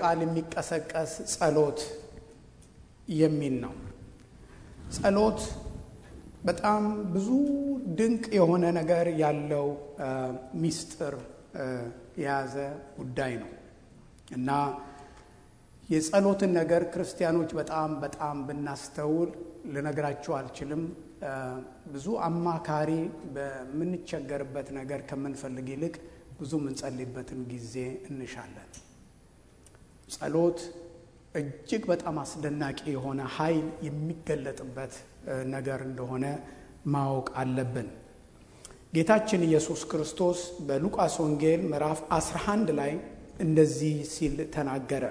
ቃል የሚቀሰቀስ ጸሎት የሚል ነው። ጸሎት በጣም ብዙ ድንቅ የሆነ ነገር ያለው ሚስጥር የያዘ ጉዳይ ነው እና የጸሎትን ነገር ክርስቲያኖች በጣም በጣም ብናስተውል ልነግራችሁ አልችልም። ብዙ አማካሪ በምንቸገርበት ነገር ከምንፈልግ ይልቅ ብዙ የምንጸልይበትን ጊዜ እንሻለን። ጸሎት እጅግ በጣም አስደናቂ የሆነ ኃይል የሚገለጥበት ነገር እንደሆነ ማወቅ አለብን። ጌታችን ኢየሱስ ክርስቶስ በሉቃስ ወንጌል ምዕራፍ 11 ላይ እንደዚህ ሲል ተናገረ።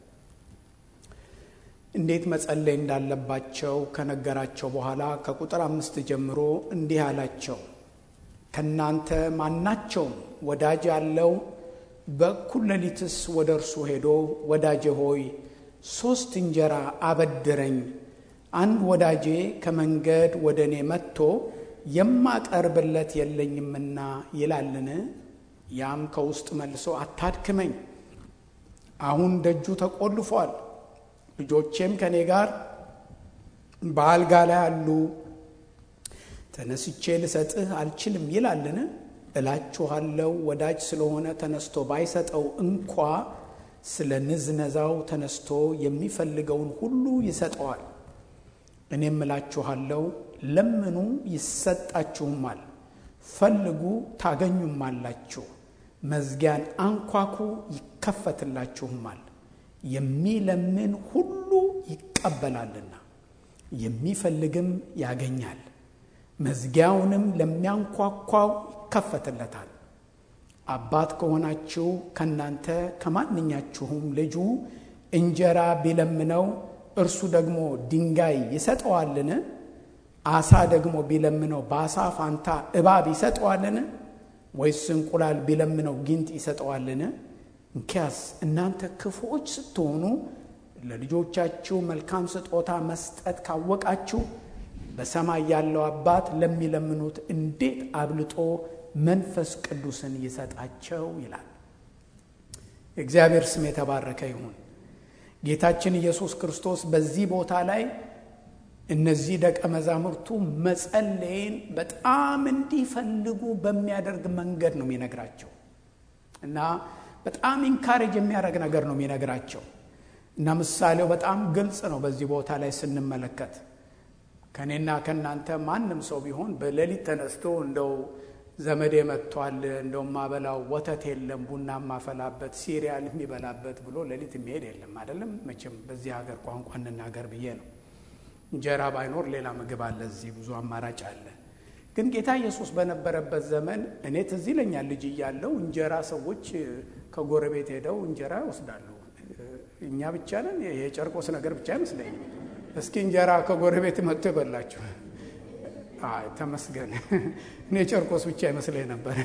እንዴት መጸለይ እንዳለባቸው ከነገራቸው በኋላ ከቁጥር አምስት ጀምሮ እንዲህ አላቸው። ከእናንተ ማናቸውም ወዳጅ ያለው በእኩል ሌሊትስ ወደ እርሱ ሄዶ ወዳጄ ሆይ ሦስት እንጀራ አበድረኝ፣ አንድ ወዳጄ ከመንገድ ወደ እኔ መጥቶ የማቀርብለት የለኝምና ይላልን? ያም ከውስጥ መልሶ አታድክመኝ፣ አሁን ደጁ ተቆልፏል፣ ልጆቼም ከእኔ ጋር በአልጋ ላይ አሉ፣ ተነስቼ ልሰጥህ አልችልም ይላልን? እላችኋለሁ ወዳጅ ስለሆነ ተነስቶ ባይሰጠው እንኳ ስለ ንዝነዛው ተነስቶ የሚፈልገውን ሁሉ ይሰጠዋል። እኔም እላችኋለሁ ለምኑ ይሰጣችሁማል፣ ፈልጉ ታገኙማላችሁ፣ መዝጊያን አንኳኩ ይከፈትላችሁማል። የሚለምን ሁሉ ይቀበላልና የሚፈልግም ያገኛል፣ መዝጊያውንም ለሚያንኳኳው ይከፈትለታል። አባት ከሆናችሁ ከእናንተ ከማንኛችሁም ልጁ እንጀራ ቢለምነው እርሱ ደግሞ ድንጋይ ይሰጠዋልን? አሳ ደግሞ ቢለምነው በአሳ ፋንታ እባብ ይሰጠዋልን? ወይስ እንቁላል ቢለምነው ጊንጥ ይሰጠዋልን? እንኪያስ እናንተ ክፉዎች ስትሆኑ ለልጆቻችሁ መልካም ስጦታ መስጠት ካወቃችሁ በሰማይ ያለው አባት ለሚለምኑት እንዴት አብልጦ መንፈስ ቅዱስን ይሰጣቸው ይላል። የእግዚአብሔር ስም የተባረከ ይሁን። ጌታችን ኢየሱስ ክርስቶስ በዚህ ቦታ ላይ እነዚህ ደቀ መዛሙርቱ መጸለይን በጣም እንዲፈልጉ በሚያደርግ መንገድ ነው የሚነግራቸው እና በጣም ኢንካሬጅ የሚያደርግ ነገር ነው የሚነግራቸው እና ምሳሌው በጣም ግልጽ ነው። በዚህ ቦታ ላይ ስንመለከት ከእኔና ከእናንተ ማንም ሰው ቢሆን በሌሊት ተነስቶ እንደው ዘመዴ መጥቷል፣ እንደው ማበላው ወተት የለም፣ ቡና ማፈላበት፣ ሲሪያል የሚበላበት ብሎ ሌሊት የሚሄድ የለም አይደለም። መቼም በዚህ ሀገር ቋንቋ እንናገር ብዬ ነው። እንጀራ ባይኖር ሌላ ምግብ አለ፣ እዚህ ብዙ አማራጭ አለ። ግን ጌታ ኢየሱስ በነበረበት ዘመን እኔ ትዝ ይለኛል ልጅ እያለው እንጀራ ሰዎች ከጎረቤት ሄደው እንጀራ ይወስዳሉ። እኛ ብቻ ነን፣ የጨርቆስ ነገር ብቻ አይመስለኝም። እስኪ እንጀራ ከጎረቤት መጥቶ ይበላችሁ። አይ ተመስገን፣ እኔ ጨርቆስ ብቻ ይመስለኝ ነበር።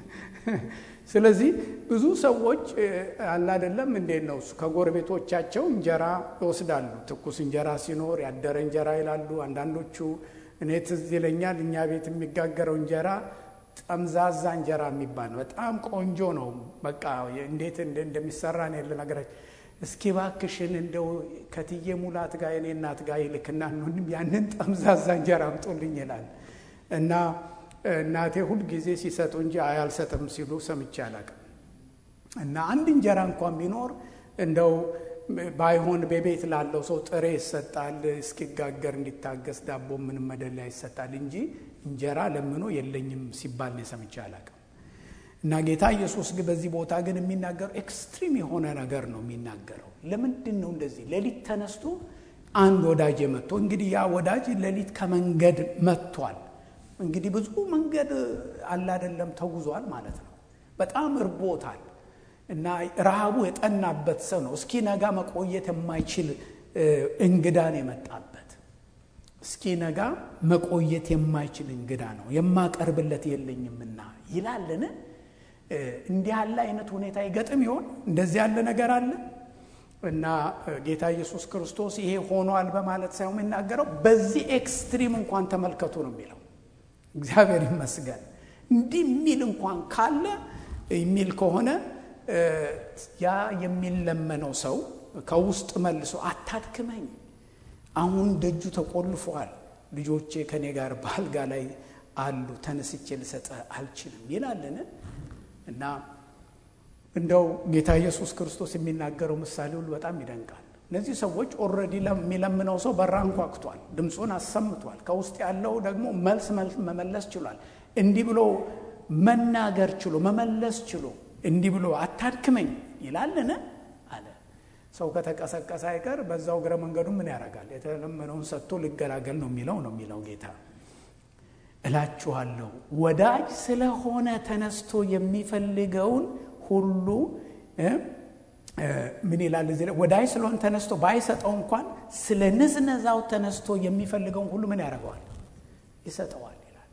ስለዚህ ብዙ ሰዎች አላደለም እንዴት ነው ከጎረቤቶቻቸው እንጀራ ይወስዳሉ። ትኩስ እንጀራ ሲኖር ያደረ እንጀራ ይላሉ። አንዳንዶቹ እኔ ትዝ ይለኛል እኛ ቤት የሚጋገረው እንጀራ ጠምዛዛ እንጀራ የሚባል በጣም ቆንጆ ነው። በቃ እንዴት እንደሚሰራ እኔ ልነግራችሁ እስኪ ባክሽን እንደው ከትዬ ሙላት ጋር የኔ እናት ጋር ይልክና ያንን ጠምዛዛ እንጀራ አምጦልኝ ይላል እና እናቴ ሁል ጊዜ ሲሰጡ እንጂ አያልሰጥም ሲሉ ሰምቼ አላውቅም። እና አንድ እንጀራ እንኳን ቢኖር እንደው ባይሆን በቤት ላለው ሰው ጥሬ ይሰጣል፣ እስኪጋገር እንዲታገስ ዳቦ ምንም መደለያ ይሰጣል እንጂ እንጀራ ለምኖ የለኝም ሲባል ነው ሰምቼ አላውቅም። እና ጌታ ኢየሱስ ግን በዚህ ቦታ ግን የሚናገረው ኤክስትሪም የሆነ ነገር ነው የሚናገረው። ለምንድን ነው እንደዚህ ሌሊት ተነስቶ አንድ ወዳጅ መጥቶ እንግዲህ ያ ወዳጅ ሌሊት ከመንገድ መጥቷል። እንግዲህ ብዙ መንገድ አላደለም ተጉዟል ማለት ነው። በጣም እርቦታል እና ረሃቡ የጠናበት ሰው ነው። እስኪ ነጋ መቆየት የማይችል እንግዳን የመጣበት እስኪ ነጋ መቆየት የማይችል እንግዳ ነው የማቀርብለት የለኝምና ይላልን። እንዲህ ያለ አይነት ሁኔታ ይገጥም ይሆን? እንደዚህ ያለ ነገር አለ እና ጌታ ኢየሱስ ክርስቶስ ይሄ ሆኗል በማለት ሳይሆን የሚናገረው በዚህ ኤክስትሪም እንኳን ተመልከቱ ነው የሚለው። እግዚአብሔር ይመስገን እንዲህ የሚል እንኳን ካለ የሚል ከሆነ ያ የሚለመነው ሰው ከውስጥ መልሶ አታድክመኝ፣ አሁን ደጁ ተቆልፏል፣ ልጆቼ ከኔ ጋር በአልጋ ላይ አሉ፣ ተነስቼ ልሰጥህ አልችልም ይላልን? እና እንደው ጌታ ኢየሱስ ክርስቶስ የሚናገረው ምሳሌ ሁሉ በጣም ይደንቃል። እነዚህ ሰዎች ኦልሬዲ የሚለምነው ሰው በራ አንኳኩቷል፣ ድምፁን አሰምቷል። ከውስጥ ያለው ደግሞ መልስ መመለስ ችሏል። እንዲህ ብሎ መናገር ችሎ መመለስ ችሎ እንዲህ ብሎ አታድክመኝ ይላልን አለ። ሰው ከተቀሰቀሰ አይቀር በዛው እግረ መንገዱ ምን ያደርጋል? የተለመነውን ሰጥቶ ልገላገል ነው የሚለው ነው የሚለው ጌታ እላችኋለሁ ወዳጅ ስለሆነ ተነስቶ የሚፈልገውን ሁሉ ምን ይላል እዚህ ላይ ወዳጅ ስለሆነ ተነስቶ ባይሰጠው እንኳን ስለ ንዝነዛው ተነስቶ የሚፈልገውን ሁሉ ምን ያደርገዋል? ይሰጠዋል ይላል።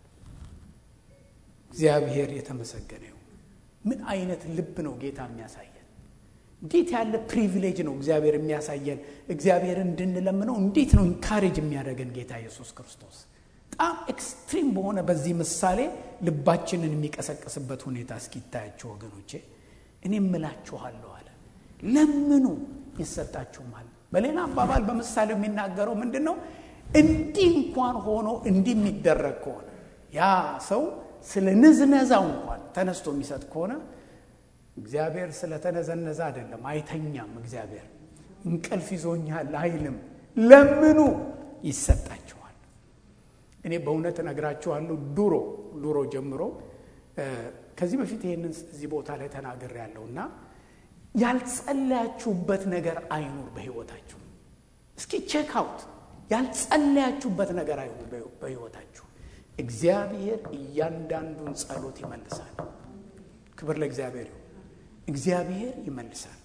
እግዚአብሔር የተመሰገነ ይሁን። ምን አይነት ልብ ነው ጌታ የሚያሳየን? እንዴት ያለ ፕሪቪሌጅ ነው እግዚአብሔር የሚያሳየን? እግዚአብሔር እንድንለምነው እንዴት ነው ኢንካሬጅ የሚያደርገን ጌታ ኢየሱስ ክርስቶስ በጣም ኤክስትሪም በሆነ በዚህ ምሳሌ ልባችንን የሚቀሰቅስበት ሁኔታ እስኪታያቸው ወገኖቼ፣ እኔ እምላችኋለሁ አለ ለምኑ ይሰጣችሁማል። በሌላ አባባል በምሳሌው የሚናገረው ምንድን ነው? እንዲህ እንኳን ሆኖ እንዲህ የሚደረግ ከሆነ ያ ሰው ስለ ንዝነዛው እንኳን ተነስቶ የሚሰጥ ከሆነ እግዚአብሔር ስለተነዘነዘ አይደለም፣ አይተኛም። እግዚአብሔር እንቅልፍ ይዞኛል አይልም። ለምኑ ይሰጣችኋል። እኔ በእውነት እነግራችኋለሁ ድሮ ድሮ ጀምሮ ከዚህ በፊት ይህንን እዚህ ቦታ ላይ ተናግሬ ያለው እና ያልጸለያችሁበት ነገር አይኑር በሕይወታችሁ። እስኪ ቼክ አውት ያልጸለያችሁበት ነገር አይኑር በሕይወታችሁ። እግዚአብሔር እያንዳንዱን ጸሎት ይመልሳል። ክብር ለእግዚአብሔር ይሁን። እግዚአብሔር ይመልሳል።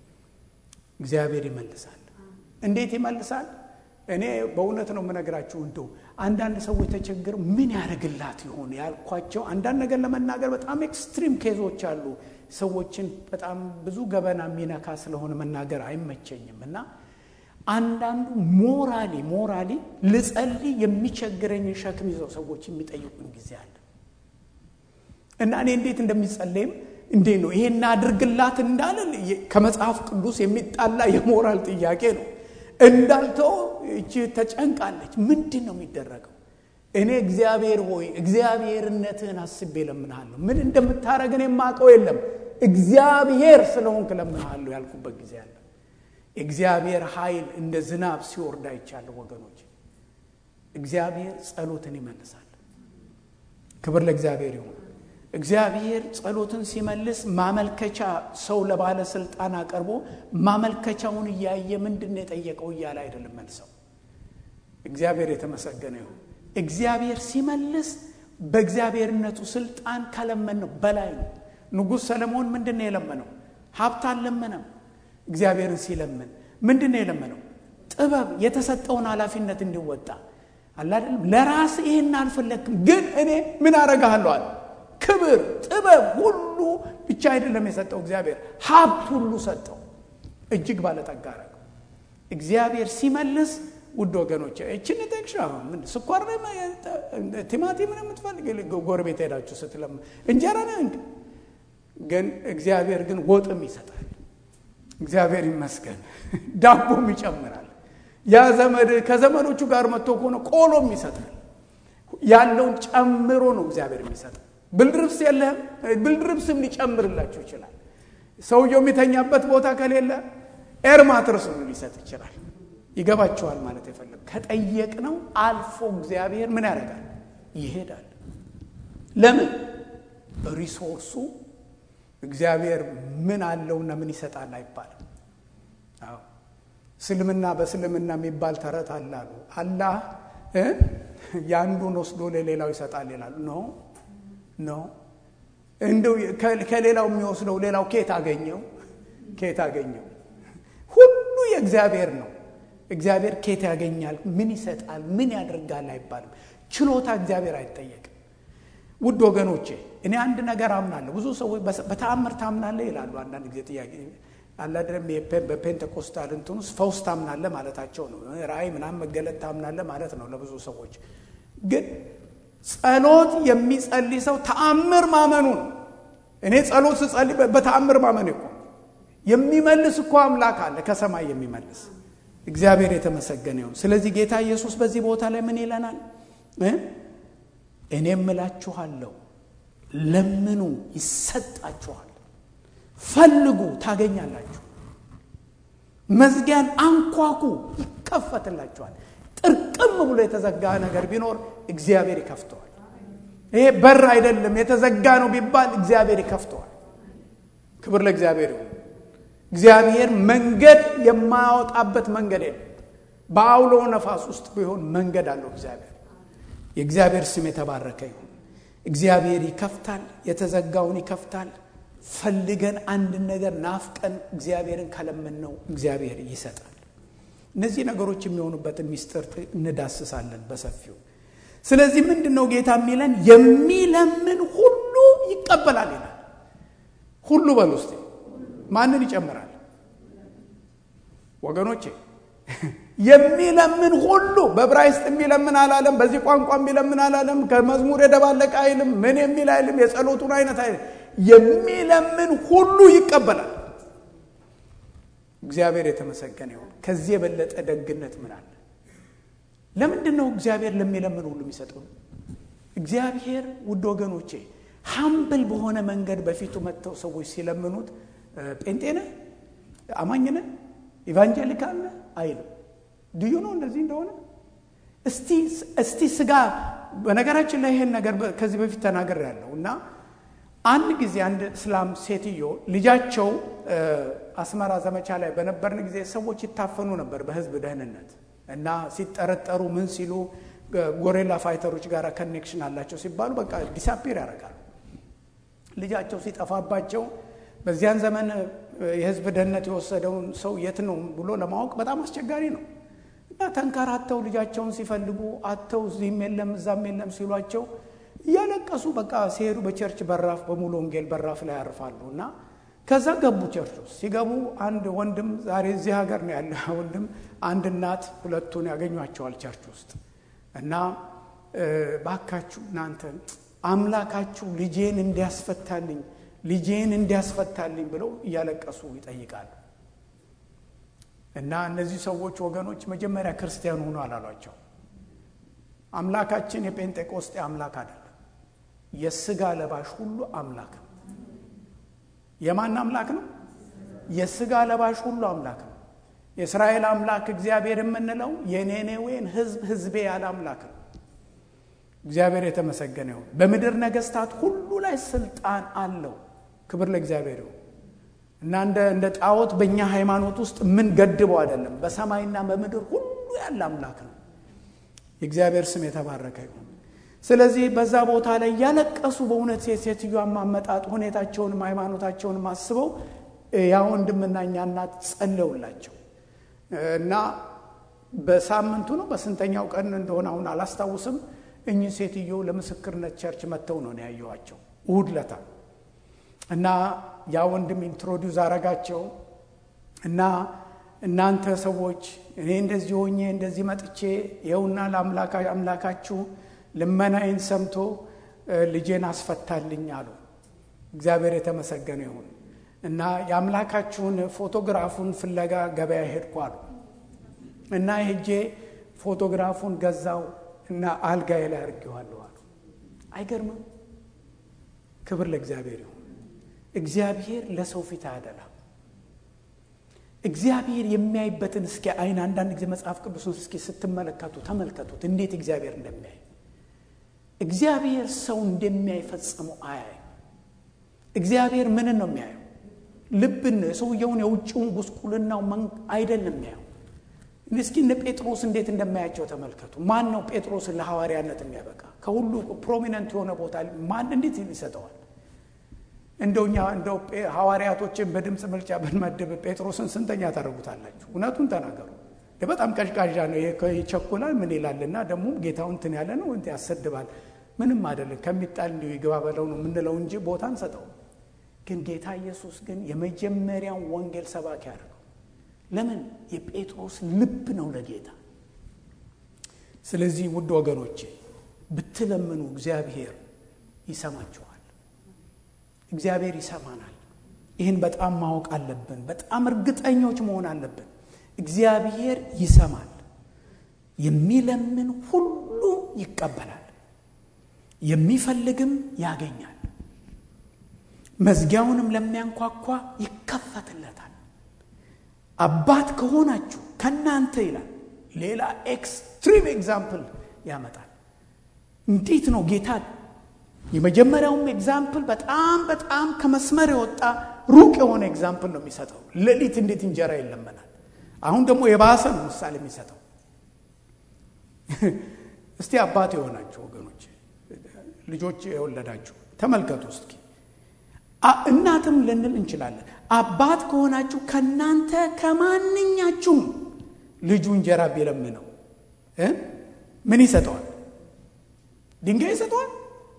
እግዚአብሔር ይመልሳል። እንዴት ይመልሳል? እኔ በእውነት ነው የምነግራችሁ። እንደው አንዳንድ ሰዎች ተቸግረው ምን ያደርግላት ይሆን ያልኳቸው አንዳንድ ነገር ለመናገር በጣም ኤክስትሪም ኬዞች አሉ። ሰዎችን በጣም ብዙ ገበና የሚነካ ስለሆነ መናገር አይመቸኝም እና አንዳንዱ ሞራሊ ሞራሊ ልጸልይ የሚቸግረኝን ሸክም ይዘው ሰዎች የሚጠይቁኝ ጊዜ አለ እና እኔ እንዴት እንደሚጸለይም እንዴት ነው ይሄን አድርግላት እንዳለ ከመጽሐፍ ቅዱስ የሚጣላ የሞራል ጥያቄ ነው። እንዳልተው እቺ ተጨንቃለች። ምንድን ነው የሚደረገው? እኔ እግዚአብሔር ሆይ እግዚአብሔርነትህን አስቤ ለምንሃለሁ። ምን እንደምታደርግን የማውቀው የለም እግዚአብሔር ስለሆንክ ለምንሃለሁ ያልኩበት ጊዜ አለ። እግዚአብሔር ኃይል እንደ ዝናብ ሲወርድ አይቻለሁ ወገኖች። እግዚአብሔር ጸሎትን ይመልሳል። ክብር ለእግዚአብሔር ይሁን። እግዚአብሔር ጸሎትን ሲመልስ ማመልከቻ ሰው ለባለስልጣን አቀርቦ ማመልከቻውን እያየ ምንድን ነው የጠየቀው እያለ አይደለም መልሰው። እግዚአብሔር የተመሰገነ ይሁን። እግዚአብሔር ሲመልስ በእግዚአብሔርነቱ ስልጣን ከለመን ነው በላይ ነው። ንጉሥ ሰለሞን ምንድን ነው የለመነው? ሀብት አልለመነም። እግዚአብሔርን ሲለምን ምንድን ነው የለመነው? ጥበብ፣ የተሰጠውን ኃላፊነት እንዲወጣ አላደለም። ለራስ ይህን አልፈለግክም፣ ግን እኔ ምን አረጋለሁ አለ ክብር ጥበብ ሁሉ ብቻ አይደለም የሰጠው እግዚአብሔር ሀብት ሁሉ ሰጠው። እጅግ ባለጠጋ አረገው። እግዚአብሔር ሲመልስ ውድ ወገኖች እችን ጠቅሻ ምን ስኳር ቲማቲም ነው የምትፈልግ ጎረቤት ሄዳችሁ ስትለም እንጀራ ነው እንዲ ግን እግዚአብሔር ግን ወጥም ይሰጣል። እግዚአብሔር ይመስገን ዳቦም ይጨምራል። ያ ዘመድ ከዘመዶቹ ጋር መጥቶ ከሆነ ቆሎም ይሰጣል። ያለውን ጨምሮ ነው እግዚአብሔር የሚሰጠው። ብልድርብስ የለህም፣ ብልድርብስም ሊጨምርላችሁ ይችላል። ሰውየው የሚተኛበት ቦታ ከሌለ ኤርማትረስም ሊሰጥ ይችላል። ይገባቸዋል ማለት የፈለግ ከጠየቅነው አልፎ እግዚአብሔር ምን ያደርጋል? ይሄዳል። ለምን? ሪሶርሱ እግዚአብሔር ምን አለውና ምን ይሰጣል አይባልም። አዎ እስልምና በእስልምና የሚባል ተረት አለ አሉ። አላህ የአንዱን ወስዶ ለሌላው ይሰጣል ይላሉ። ኖ ኖ እንደው ከሌላው የሚወስደው ሌላው ኬት አገኘው? ኬት አገኘው? ሁሉ የእግዚአብሔር ነው። እግዚአብሔር ኬት ያገኛል? ምን ይሰጣል? ምን ያደርጋል አይባልም። ችሎታ እግዚአብሔር አይጠየቅም። ውድ ወገኖቼ እኔ አንድ ነገር አምናለሁ። ብዙ ሰዎች በተአምር ታምናለህ ይላሉ። አንዳንድ ጊዜ ጥያቄ አላደለም በፔንቴኮስታል እንትን ውስጥ ፈውስ ታምናለህ ማለታቸው ነው። ራእይ ምናምን መገለጥ ታምናለህ ማለት ነው ለብዙ ሰዎች። ግን ጸሎት የሚጸልይ ሰው ተአምር ማመኑ ነው። እኔ ጸሎት ስጸልይ በተአምር ማመን እኮ የሚመልስ እኮ አምላክ አለ ከሰማይ የሚመልስ እግዚአብሔር የተመሰገነ ይሁን። ስለዚህ ጌታ ኢየሱስ በዚህ ቦታ ላይ ምን ይለናል? እኔም እላችኋለሁ ለምኑ ይሰጣችኋል፣ ፈልጉ ታገኛላችሁ፣ መዝጊያን አንኳኩ ይከፈትላችኋል። ጥርቅም ብሎ የተዘጋ ነገር ቢኖር እግዚአብሔር ይከፍተዋል። ይሄ በር አይደለም የተዘጋ ነው ቢባል እግዚአብሔር ይከፍተዋል። ክብር ለእግዚአብሔር ይሁን። እግዚአብሔር መንገድ የማያወጣበት መንገድ የለም። በአውሎ ነፋስ ውስጥ ቢሆን መንገድ አለው እግዚአብሔር። የእግዚአብሔር ስም የተባረከ ይሁን። እግዚአብሔር ይከፍታል፣ የተዘጋውን ይከፍታል። ፈልገን አንድን ነገር ናፍቀን እግዚአብሔርን ከለመንነው እግዚአብሔር ይሰጣል። እነዚህ ነገሮች የሚሆኑበትን ሚስጥር እንዳስሳለን በሰፊው። ስለዚህ ምንድን ነው ጌታ የሚለን? የሚለምን ሁሉ ይቀበላል ይላል። ሁሉ በል ውስጥ ማንን ይጨምራል? ወገኖቼ የሚለምን ሁሉ በዕብራይስጥ የሚለምን አላለም። በዚህ ቋንቋ የሚለምን አላለም። ከመዝሙር የደባለቀ አይልም። ምን የሚል አይልም። የጸሎቱን አይነት አይልም። የሚለምን ሁሉ ይቀበላል። እግዚአብሔር የተመሰገነ ይሁን። ከዚህ የበለጠ ደግነት ምን አለ? ለምንድን ነው እግዚአብሔር ለሚለምን ሁሉ የሚሰጠው? እግዚአብሔር ውድ ወገኖቼ ሀምብል በሆነ መንገድ በፊቱ መጥተው ሰዎች ሲለምኑት ጴንጤ ነህ፣ አማኝ ነህ፣ ኢቫንጀሊካል ነህ አይልም። ድዩ ነው እንደዚህ እንደሆነ እስቲ ስጋ በነገራችን ላይ ይሄን ነገር ከዚህ በፊት ተናገር ያለው እና አንድ ጊዜ አንድ እስላም ሴትዮ ልጃቸው አስመራ ዘመቻ ላይ በነበርን ጊዜ ሰዎች ይታፈኑ ነበር በህዝብ ደህንነት እና ሲጠረጠሩ ምን ሲሉ ጎሬላ ፋይተሮች ጋር ከኔክሽን አላቸው ሲባሉ በቃ ዲሳፒር ያደርጋሉ። ልጃቸው ሲጠፋባቸው በዚያን ዘመን የህዝብ ደህንነት የወሰደውን ሰው የት ነው ብሎ ለማወቅ በጣም አስቸጋሪ ነው እና ተንከራተው ልጃቸውን ሲፈልጉ አተው እዚህም የለም እዛም የለም ሲሏቸው እያለቀሱ በቃ ሲሄዱ በቸርች በራፍ በሙሉ ወንጌል በራፍ ላይ ያርፋሉ እና ከዛ ገቡ ቸርች ውስጥ ሲገቡ አንድ ወንድም ዛሬ እዚህ ሀገር ነው ያለ ወንድም አንድ እናት ሁለቱን ያገኟቸዋል ቸርች ውስጥ እና ባካችሁ እናንተ አምላካችሁ ልጄን እንዲያስፈታልኝ ልጄን እንዲያስፈታልኝ ብለው እያለቀሱ ይጠይቃሉ እና እነዚህ ሰዎች ወገኖች መጀመሪያ ክርስቲያን ሆኖ አላሏቸው አምላካችን የጴንጤቆስጤ አምላክ አይደለም የስጋ ለባሽ ሁሉ አምላክ ነው የማን አምላክ ነው የስጋ ለባሽ ሁሉ አምላክ ነው የእስራኤል አምላክ እግዚአብሔር የምንለው የኔኔዌን ህዝብ ህዝቤ ያለ አምላክ ነው እግዚአብሔር የተመሰገነ ይሁን በምድር ነገስታት ሁሉ ላይ ስልጣን አለው ክብር ለእግዚአብሔር ይሁን እና እንደ ጣዖት በእኛ ሃይማኖት ውስጥ ምን ገድበው አይደለም በሰማይና በምድር ሁሉ ያለ አምላክ ነው የእግዚአብሔር ስም የተባረከ ይሁን ስለዚህ በዛ ቦታ ላይ እያለቀሱ በእውነት የሴትዮዋ ማመጣጥ ሁኔታቸውንም ሃይማኖታቸውንም አስበው ያ ወንድምና እኛ እናት ጸለውላቸው እና በሳምንቱ ነው በስንተኛው ቀን እንደሆነ አሁን አላስታውስም እኚህ ሴትዮ ለምስክርነት ቸርች መጥተው ነው ያየዋቸው እሁድ ለታ እና ያ ወንድም ኢንትሮዲውስ አረጋቸው እና እናንተ ሰዎች እኔ እንደዚህ ሆኜ እንደዚህ መጥቼ ይኸውና ለአምላካችሁ ልመናዬን ሰምቶ ልጄን አስፈታልኝ አሉ እግዚአብሔር የተመሰገነ ይሁን እና የአምላካችሁን ፎቶግራፉን ፍለጋ ገበያ ሄድኩ አሉ እና ሄጄ ፎቶግራፉን ገዛው እና አልጋዬ ላይ አድርጌዋለሁ አሉ አይገርምም ክብር ለእግዚአብሔር ይሁን እግዚአብሔር ለሰው ፊት አያደላም እግዚአብሔር የሚያይበትን እስኪ አይን አንዳንድ ጊዜ መጽሐፍ ቅዱስን እስኪ ስትመለከቱ ተመልከቱት እንዴት እግዚአብሔር እንደሚያይ እግዚአብሔር ሰው እንደሚያይ ፈጽሞ አያይ እግዚአብሔር ምንን ነው የሚያየው ልብን ነው የሰውየውን የውጭውን ጉስቁልናው አይደለም የሚያየው እስኪ እነ ጴጥሮስ እንዴት እንደማያቸው ተመልከቱ ማን ነው ጴጥሮስን ለሐዋርያነት የሚያበቃ ከሁሉ ፕሮሚነንት የሆነ ቦታ ማን እንዴት ይሰጠዋል እንደው እኛ እንደው ሐዋርያቶችን በድምፅ ምርጫ ብንመድብ ጴጥሮስን ስንተኛ ታደርጉታላችሁ እውነቱን ተናገሩ በጣም ቀዥቃዣ ነው ይቸኩላል ምን ይላልና ደግሞ ጌታው እንትን ያለ ነው እንት ያሰድባል ምንም አይደለም ከሚጣል እንዲሁ ይግባ በለው ነው የምንለው እንጂ ቦታ እንሰጠው ግን ጌታ ኢየሱስ ግን የመጀመሪያውን ወንጌል ሰባኪ ያደርገው ለምን የጴጥሮስ ልብ ነው ለጌታ ስለዚህ ውድ ወገኖቼ ብትለምኑ እግዚአብሔር ይሰማችኋል እግዚአብሔር ይሰማናል። ይህን በጣም ማወቅ አለብን። በጣም እርግጠኞች መሆን አለብን። እግዚአብሔር ይሰማል። የሚለምን ሁሉ ይቀበላል፣ የሚፈልግም ያገኛል፣ መዝጊያውንም ለሚያንኳኳ ይከፈትለታል። አባት ከሆናችሁ ከእናንተ ይላል። ሌላ ኤክስትሪም ኤግዛምፕል ያመጣል። እንዴት ነው ጌታ የመጀመሪያውም ኤግዛምፕል በጣም በጣም ከመስመር የወጣ ሩቅ የሆነ ኤግዛምፕል ነው የሚሰጠው። ሌሊት እንዴት እንጀራ ይለመናል። አሁን ደግሞ የባሰ ነው ምሳሌ የሚሰጠው። እስቲ አባት የሆናችሁ ወገኖች፣ ልጆች የወለዳችሁ ተመልከቱ እስኪ። እናትም ልንል እንችላለን። አባት ከሆናችሁ ከእናንተ ከማንኛችሁም ልጁ እንጀራ ቢለምነው ምን ይሰጠዋል? ድንጋይ ይሰጠዋል?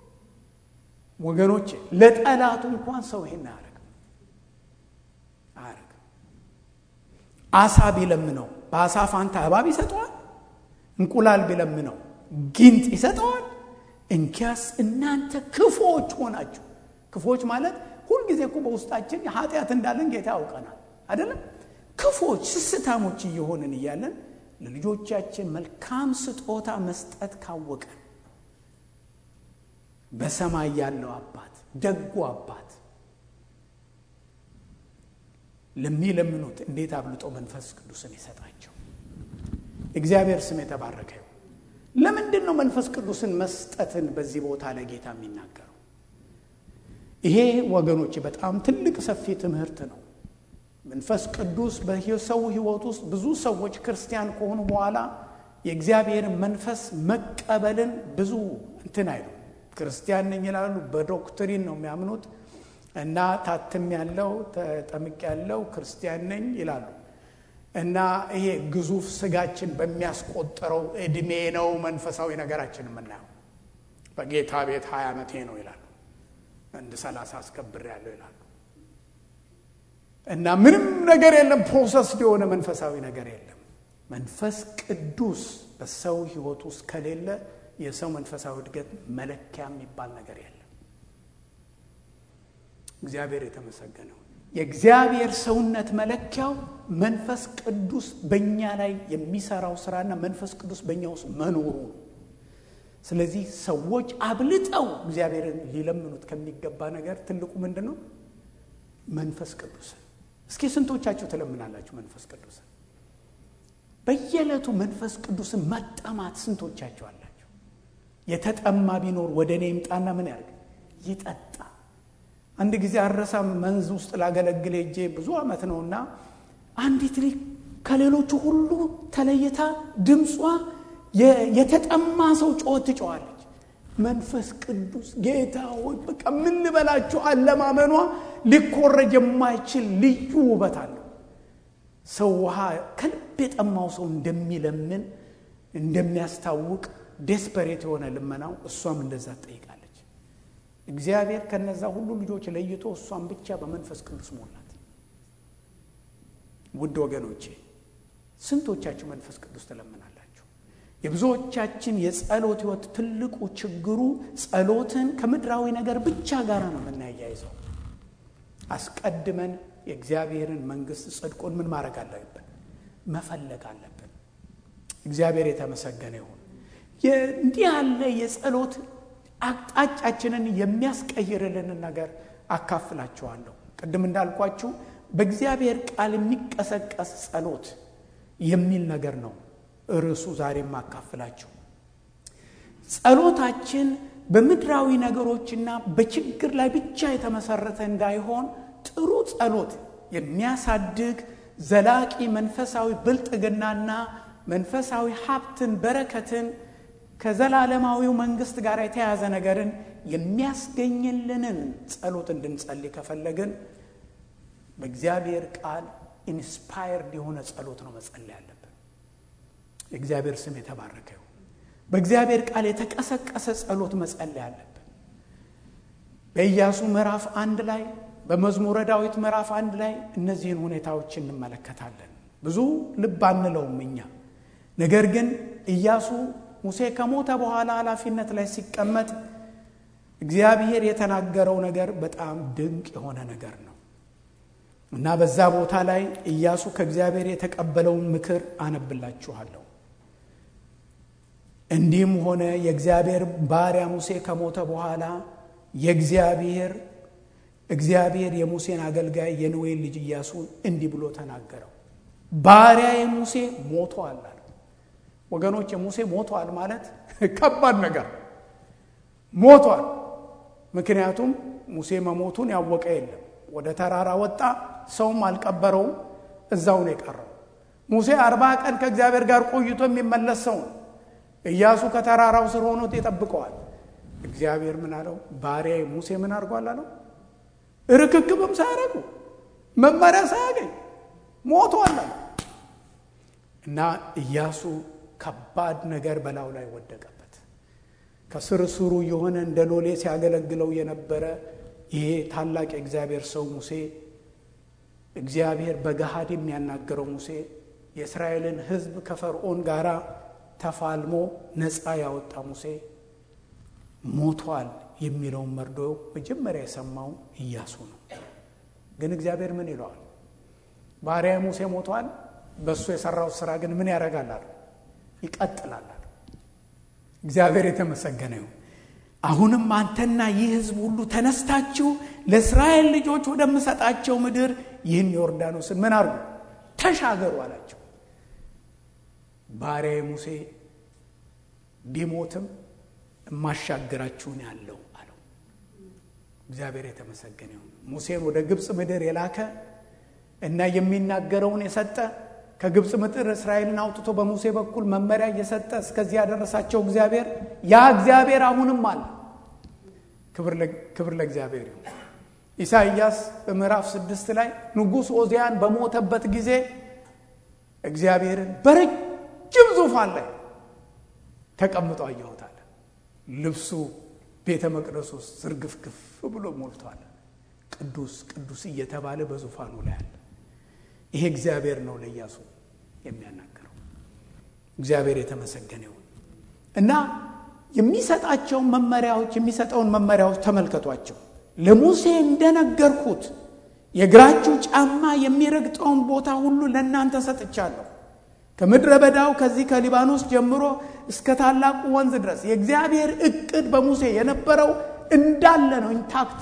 ወገኖቼ ለጠላቱ እንኳን ሰው ይሄን አያረግም አያረግም። አሳ ቢለምነው በአሳ ፋንታ እባብ ይሰጠዋል? እንቁላል ቢለምነው ጊንጥ ይሰጠዋል? እንኪያስ እናንተ ክፉዎች ሆናችሁ። ክፉዎች ማለት ሁልጊዜ እኮ በውስጣችን ኃጢአት እንዳለን ጌታ ያውቀናል አይደለም? ክፉዎች ስስታሞች እየሆንን እያለን ለልጆቻችን መልካም ስጦታ መስጠት ካወቀን በሰማይ ያለው አባት ደጉ አባት ለሚለምኑት እንዴት አብልጦ መንፈስ ቅዱስን ይሰጣቸው። እግዚአብሔር ስም የተባረከ ይሁን። ለምንድን ነው መንፈስ ቅዱስን መስጠትን በዚህ ቦታ ላይ ጌታ የሚናገረው? ይሄ ወገኖች በጣም ትልቅ ሰፊ ትምህርት ነው። መንፈስ ቅዱስ በሰው ሕይወት ውስጥ ብዙ ሰዎች ክርስቲያን ከሆኑ በኋላ የእግዚአብሔርን መንፈስ መቀበልን ብዙ እንትን አይሉ ክርስቲያን ነኝ ይላሉ። በዶክትሪን ነው የሚያምኑት እና ታትም ያለው ተጠምቅ ያለው ክርስቲያን ነኝ ይላሉ። እና ይሄ ግዙፍ ስጋችን በሚያስቆጠረው እድሜ ነው መንፈሳዊ ነገራችን የምናየው። በጌታ ቤት ሀያ ዓመቴ ነው ይላሉ። አንድ ሰላሳ አስከብር ያለው ይላሉ። እና ምንም ነገር የለም፣ ፕሮሰስ የሆነ መንፈሳዊ ነገር የለም። መንፈስ ቅዱስ በሰው ህይወት ውስጥ ከሌለ የሰው መንፈሳዊ እድገት መለኪያ የሚባል ነገር የለም። እግዚአብሔር የተመሰገነው የእግዚአብሔር ሰውነት መለኪያው መንፈስ ቅዱስ በእኛ ላይ የሚሰራው ስራና መንፈስ ቅዱስ በእኛ ውስጥ መኖሩ ነው። ስለዚህ ሰዎች አብልጠው እግዚአብሔርን ሊለምኑት ከሚገባ ነገር ትልቁ ምንድን ነው? መንፈስ ቅዱስን። እስኪ ስንቶቻችሁ ትለምናላችሁ መንፈስ ቅዱስን? በየዕለቱ መንፈስ ቅዱስን መጠማት ስንቶቻችሁ አላችሁ? የተጠማ ቢኖር ወደ እኔ ይምጣና ምን ያርግ? ይጠጣ። አንድ ጊዜ አረሳም መንዝ ውስጥ ላገለግል ሄጄ ብዙ ዓመት ነውና አንዲት ልጅ ከሌሎቹ ሁሉ ተለይታ ድምጿ የተጠማ ሰው ጮኸት ትጮዋለች። መንፈስ ቅዱስ ጌታ ሆይ በቃ ምን ልበላችሁ፣ አለማመኗ ሊኮረጅ የማይችል ልዩ ውበት አለው። ሰው ውሃ ከልብ የጠማው ሰው እንደሚለምን እንደሚያስታውቅ ዴስፐሬት የሆነ ልመናው እሷም እንደዛ ትጠይቃለች። እግዚአብሔር ከነዛ ሁሉ ልጆች ለይቶ እሷን ብቻ በመንፈስ ቅዱስ ሞላት። ውድ ወገኖቼ ስንቶቻችሁ መንፈስ ቅዱስ ትለምናላችሁ? የብዙዎቻችን የጸሎት ሕይወት ትልቁ ችግሩ ጸሎትን ከምድራዊ ነገር ብቻ ጋር ነው የምናያይዘው። አስቀድመን የእግዚአብሔርን መንግሥት ጽድቁን ምን ማድረግ አለብን? መፈለግ አለብን። እግዚአብሔር የተመሰገነ ይሁን። እንዲህ ያለ የጸሎት አቅጣጫችንን የሚያስቀይርልንን ነገር አካፍላችኋለሁ። ቅድም እንዳልኳችሁ በእግዚአብሔር ቃል የሚቀሰቀስ ጸሎት የሚል ነገር ነው ርዕሱ ዛሬ የማካፍላችሁ። ጸሎታችን በምድራዊ ነገሮችና በችግር ላይ ብቻ የተመሰረተ እንዳይሆን ጥሩ ጸሎት የሚያሳድግ ዘላቂ መንፈሳዊ ብልጥግናና መንፈሳዊ ሀብትን፣ በረከትን ከዘላለማዊው መንግስት ጋር የተያያዘ ነገርን የሚያስገኝልንን ጸሎት እንድንጸልይ ከፈለግን በእግዚአብሔር ቃል ኢንስፓየርድ የሆነ ጸሎት ነው መጸለይ ያለብን። የእግዚአብሔር ስም የተባረከ ይሁን። በእግዚአብሔር ቃል የተቀሰቀሰ ጸሎት መጸለይ አለብን። በኢያሱ ምዕራፍ አንድ ላይ በመዝሙረ ዳዊት ምዕራፍ አንድ ላይ እነዚህን ሁኔታዎች እንመለከታለን። ብዙ ልብ አንለውም እኛ። ነገር ግን ኢያሱ ሙሴ ከሞተ በኋላ ኃላፊነት ላይ ሲቀመጥ እግዚአብሔር የተናገረው ነገር በጣም ድንቅ የሆነ ነገር ነው እና በዛ ቦታ ላይ ኢያሱ ከእግዚአብሔር የተቀበለውን ምክር አነብላችኋለሁ። እንዲህም ሆነ የእግዚአብሔር ባሪያ ሙሴ ከሞተ በኋላ የእግዚአብሔር እግዚአብሔር የሙሴን አገልጋይ የነዌን ልጅ ኢያሱን እንዲህ ብሎ ተናገረው። ባሪያ የሙሴ ሞቷል አለ። ወገኖች የሙሴ ሞቷል ማለት ከባድ ነገር ሞቷል። ምክንያቱም ሙሴ መሞቱን ያወቀ የለም። ወደ ተራራ ወጣ፣ ሰውም አልቀበረውም፣ እዛው ነው የቀረው። ሙሴ አርባ ቀን ከእግዚአብሔር ጋር ቆይቶ የሚመለስ ሰው ነው። ኢያሱ ከተራራው ስር ሆኖ ይጠብቀዋል። እግዚአብሔር ምን አለው? ባሪያ ሙሴ ምን አድርጓል አለው? ርክክብም ሳያደርጉ መመሪያ ሳያገኝ ሞቷል አለ እና ኢያሱ ከባድ ነገር በላዩ ላይ ወደቀበት። ከስር ስሩ የሆነ እንደ ሎሌ ሲያገለግለው የነበረ ይሄ ታላቅ የእግዚአብሔር ሰው ሙሴ እግዚአብሔር በገሃድ የሚያናገረው ሙሴ የእስራኤልን ሕዝብ ከፈርዖን ጋር ተፋልሞ ነፃ ያወጣ ሙሴ ሞቷል የሚለውን መርዶ መጀመሪያ የሰማው ኢያሱ ነው። ግን እግዚአብሔር ምን ይለዋል? ባሪያ ሙሴ ሞቷል፣ በእሱ የሰራው ስራ ግን ምን ያደርጋል አለ ይቀጥላል አለ። እግዚአብሔር የተመሰገነ ይሁን። አሁንም አንተና ይህ ህዝብ ሁሉ ተነስታችሁ ለእስራኤል ልጆች ወደምሰጣቸው ምድር ይህን ዮርዳኖስን ምን አርጉ ተሻገሩ አላቸው። ባሪያ ሙሴ ቢሞትም የማሻግራችሁን ያለው አለው። እግዚአብሔር የተመሰገነ ይሁን። ሙሴን ወደ ግብፅ ምድር የላከ እና የሚናገረውን የሰጠ ከግብፅ ምድር እስራኤልን አውጥቶ በሙሴ በኩል መመሪያ እየሰጠ እስከዚህ ያደረሳቸው እግዚአብሔር ያ እግዚአብሔር አሁንም አለ። ክብር ለእግዚአብሔር ይሁን። ኢሳይያስ በምዕራፍ ስድስት ላይ ንጉሥ ኦዚያን በሞተበት ጊዜ እግዚአብሔርን በረጅም ዙፋን ላይ ተቀምጦ አየሁታል። ልብሱ ቤተ መቅደስ ውስጥ ዝርግፍግፍ ብሎ ሞልቷል። ቅዱስ ቅዱስ እየተባለ በዙፋኑ ላይ አለ። ይሄ እግዚአብሔር ነው ለኢያሱ የሚያናገረው። እግዚአብሔር የተመሰገነ ይሁን እና የሚሰጣቸውን መመሪያዎች የሚሰጠውን መመሪያዎች ተመልከቷቸው። ለሙሴ እንደነገርኩት የእግራችሁ ጫማ የሚረግጠውን ቦታ ሁሉ ለእናንተ ሰጥቻለሁ። ከምድረ በዳው ከዚህ ከሊባኖስ ጀምሮ እስከ ታላቁ ወንዝ ድረስ የእግዚአብሔር እቅድ በሙሴ የነበረው እንዳለ ነው። ኢንታክት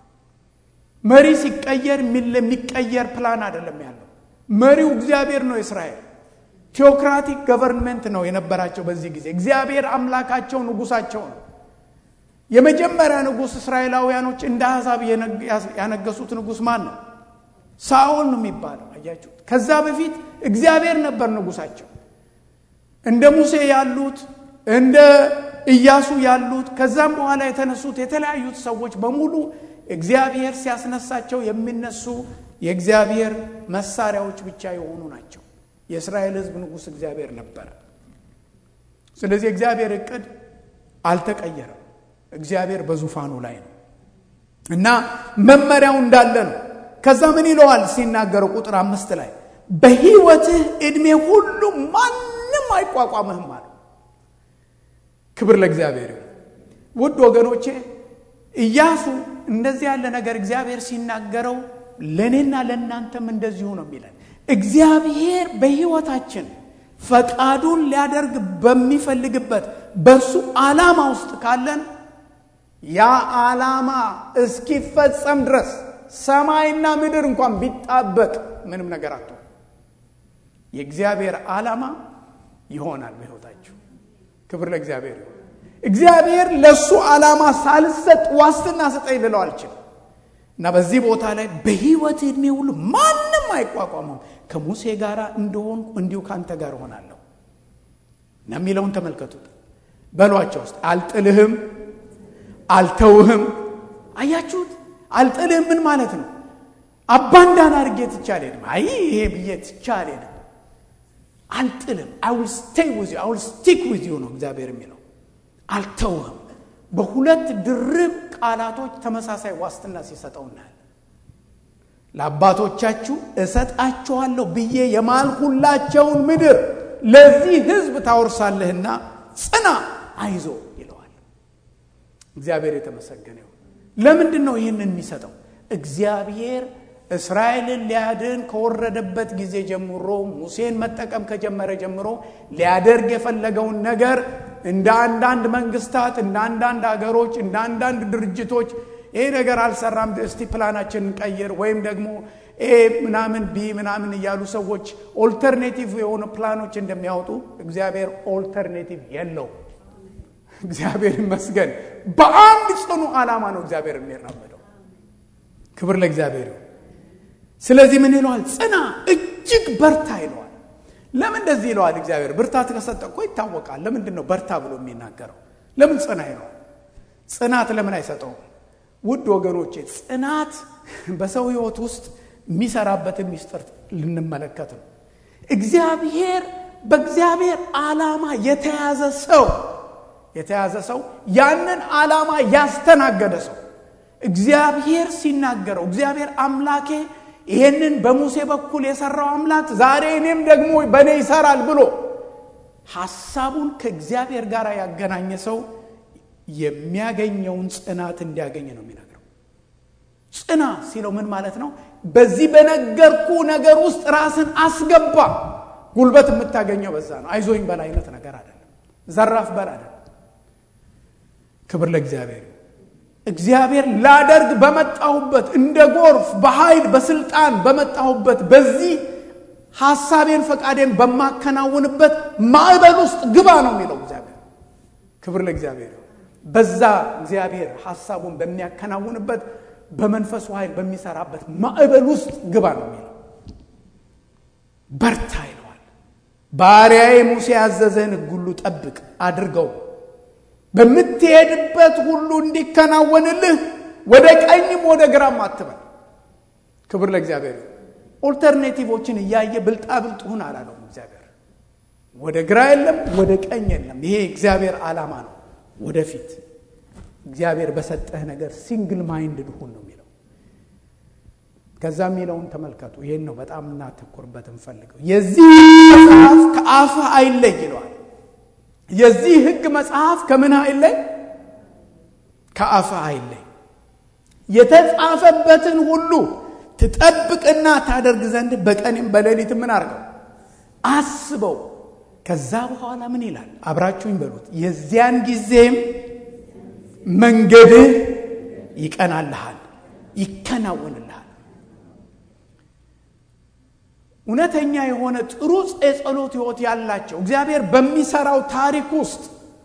መሪ ሲቀየር የሚቀየር ፕላን አይደለም ያለው። መሪው እግዚአብሔር ነው። የእስራኤል ቴዎክራቲክ ገቨርንመንት ነው የነበራቸው በዚህ ጊዜ። እግዚአብሔር አምላካቸው ንጉሳቸው ነው። የመጀመሪያ ንጉሥ እስራኤላውያኖች እንደ አሕዛብ ያነገሱት ንጉሥ ማን ነው? ሳኦል ነው የሚባለው። አያችሁ፣ ከዛ በፊት እግዚአብሔር ነበር ንጉሳቸው። እንደ ሙሴ ያሉት እንደ ኢያሱ ያሉት ከዛም በኋላ የተነሱት የተለያዩት ሰዎች በሙሉ እግዚአብሔር ሲያስነሳቸው የሚነሱ የእግዚአብሔር መሳሪያዎች ብቻ የሆኑ ናቸው። የእስራኤል ሕዝብ ንጉሥ እግዚአብሔር ነበረ። ስለዚህ እግዚአብሔር እቅድ አልተቀየረም። እግዚአብሔር በዙፋኑ ላይ ነው እና መመሪያው እንዳለ ነው። ከዛ ምን ይለዋል ሲናገረው ቁጥር አምስት ላይ በሕይወትህ ዕድሜ ሁሉ ማንም አይቋቋምህም አለ። ክብር ለእግዚአብሔር ይሁን። ውድ ወገኖቼ ኢያሱ እንደዚህ ያለ ነገር እግዚአብሔር ሲናገረው ለእኔና ለእናንተም እንደዚሁ ነው የሚለን። እግዚአብሔር በሕይወታችን ፈቃዱን ሊያደርግ በሚፈልግበት በእርሱ ዓላማ ውስጥ ካለን ያ ዓላማ እስኪፈጸም ድረስ ሰማይና ምድር እንኳን ቢጣበቅ ምንም ነገር አቶ የእግዚአብሔር ዓላማ ይሆናል በሕይወታችሁ። ክብር ለእግዚአብሔር ይሁን። እግዚአብሔር ለእሱ ዓላማ ሳልሰጥ ዋስትና ስጠኝ ልለው አልችልም። እና በዚህ ቦታ ላይ በሕይወት ዕድሜ ሁሉ ማንም አይቋቋመም። ከሙሴ ጋር እንደሆንኩ እንዲሁ ከአንተ ጋር እሆናለሁ እና የሚለውን ተመልከቱት። በሏቸው ውስጥ አልጥልህም፣ አልተውህም። አያችሁት? አልጥልህም ምን ማለት ነው? አባንዳን አድርጌ ትቼ አልሄድም። አይ ይሄ ብዬ ትቼ አልሄድም። አልጥልም። አይ ዊል ስቴይ ዊዝ ዩ አይ ዊል ስቲክ ዊዝ ዩ ነው እግዚአብሔር የሚለው አልተውህም። በሁለት ድርብ ቃላቶች ተመሳሳይ ዋስትና ሲሰጠው እናያለን። ለአባቶቻችሁ እሰጣችኋለሁ ብዬ የማልሁላቸውን ምድር ለዚህ ሕዝብ ታወርሳለህና ጽና፣ አይዞ ይለዋል። እግዚአብሔር የተመሰገነ ይሁን። ለምንድን ነው ይህንን የሚሰጠው? እግዚአብሔር እስራኤልን ሊያድን ከወረደበት ጊዜ ጀምሮ ሙሴን መጠቀም ከጀመረ ጀምሮ ሊያደርግ የፈለገውን ነገር እንደ አንዳንድ መንግስታት፣ እንደ አንዳንድ ሀገሮች፣ እንደ አንዳንድ ድርጅቶች ይሄ ነገር አልሰራም፣ እስቲ ፕላናችን እንቀይር ወይም ደግሞ ኤ ምናምን ቢ ምናምን እያሉ ሰዎች ኦልተርኔቲቭ የሆኑ ፕላኖች እንደሚያወጡ እግዚአብሔር ኦልተርኔቲቭ የለው። እግዚአብሔር ይመስገን። በአንድ ጽኑ ዓላማ ነው እግዚአብሔር የሚራመደው። ክብር ለእግዚአብሔር ይሁን። ስለዚህ ምን ይለዋል? ጽና፣ እጅግ በርታ ይለዋል። ለምን እንደዚህ ይለዋል? እግዚአብሔር ብርታት ከሰጠ እኮ ይታወቃል። ለምንድን ነው በርታ ብሎ የሚናገረው? ለምን ጽና ይለዋል? ጽናት ለምን አይሰጠውም? ውድ ወገኖቼ ጽናት በሰው ህይወት ውስጥ የሚሰራበትን ሚስጥር ልንመለከት ነው። እግዚአብሔር በእግዚአብሔር ዓላማ የተያዘ ሰው የተያዘ ሰው ያንን ዓላማ ያስተናገደ ሰው እግዚአብሔር ሲናገረው እግዚአብሔር አምላኬ ይሄንን በሙሴ በኩል የሰራው አምላክ ዛሬ እኔም ደግሞ በእኔ ይሰራል ብሎ ሐሳቡን ከእግዚአብሔር ጋር ያገናኘ ሰው የሚያገኘውን ጽናት እንዲያገኝ ነው የሚነግረው። ጽና ሲለው ምን ማለት ነው? በዚህ በነገርኩ ነገር ውስጥ ራስን አስገባ። ጉልበት የምታገኘው በዛ ነው። አይዞኝ በል አይነት ነገር አይደለም። ዘራፍ በል አይደለም። ክብር ለእግዚአብሔር። እግዚአብሔር ላደርግ በመጣሁበት እንደ ጎርፍ በኃይል በስልጣን በመጣሁበት በዚህ ሐሳቤን ፈቃዴን በማከናውንበት ማዕበል ውስጥ ግባ ነው የሚለው እግዚአብሔር። ክብር ለእግዚአብሔር። በዛ እግዚአብሔር ሐሳቡን በሚያከናውንበት በመንፈሱ ኃይል በሚሰራበት ማዕበል ውስጥ ግባ ነው የሚለው። በርታ ይለዋል። ባሪያዬ ሙሴ ያዘዘህን ሕግ ሁሉ ጠብቅ አድርገው በምትሄድበት ሁሉ እንዲከናወንልህ ወደ ቀኝም ወደ ግራም አትበል። ክብር ለእግዚአብሔር። ኦልተርኔቲቮችን እያየ ብልጣብልጥ ሁን አላለውም እግዚአብሔር። ወደ ግራ የለም፣ ወደ ቀኝ የለም። ይሄ እግዚአብሔር ዓላማ ነው። ወደፊት እግዚአብሔር በሰጠህ ነገር ሲንግል ማይንድድ ሁን ነው የሚለው። ከዛ የሚለውን ተመልከቱ። ይህን ነው በጣም እናተኩርበት እንፈልገው። የዚህ መጽሐፍ ከአፍህ አይለይ ይለዋል። የዚህ ሕግ መጽሐፍ ከምን አይለይ? ከአፍህ አይለይ። የተጻፈበትን ሁሉ ትጠብቅና ታደርግ ዘንድ በቀንም በሌሊት ምን አድርገው አስበው። ከዛ በኋላ ምን ይላል? አብራችሁኝ በሉት። የዚያን ጊዜም መንገድህ ይቀናልሃል፣ ይከናወንልሃል። እውነተኛ የሆነ ጥሩ የጸሎት ህይወት ያላቸው እግዚአብሔር በሚሰራው ታሪክ ውስጥ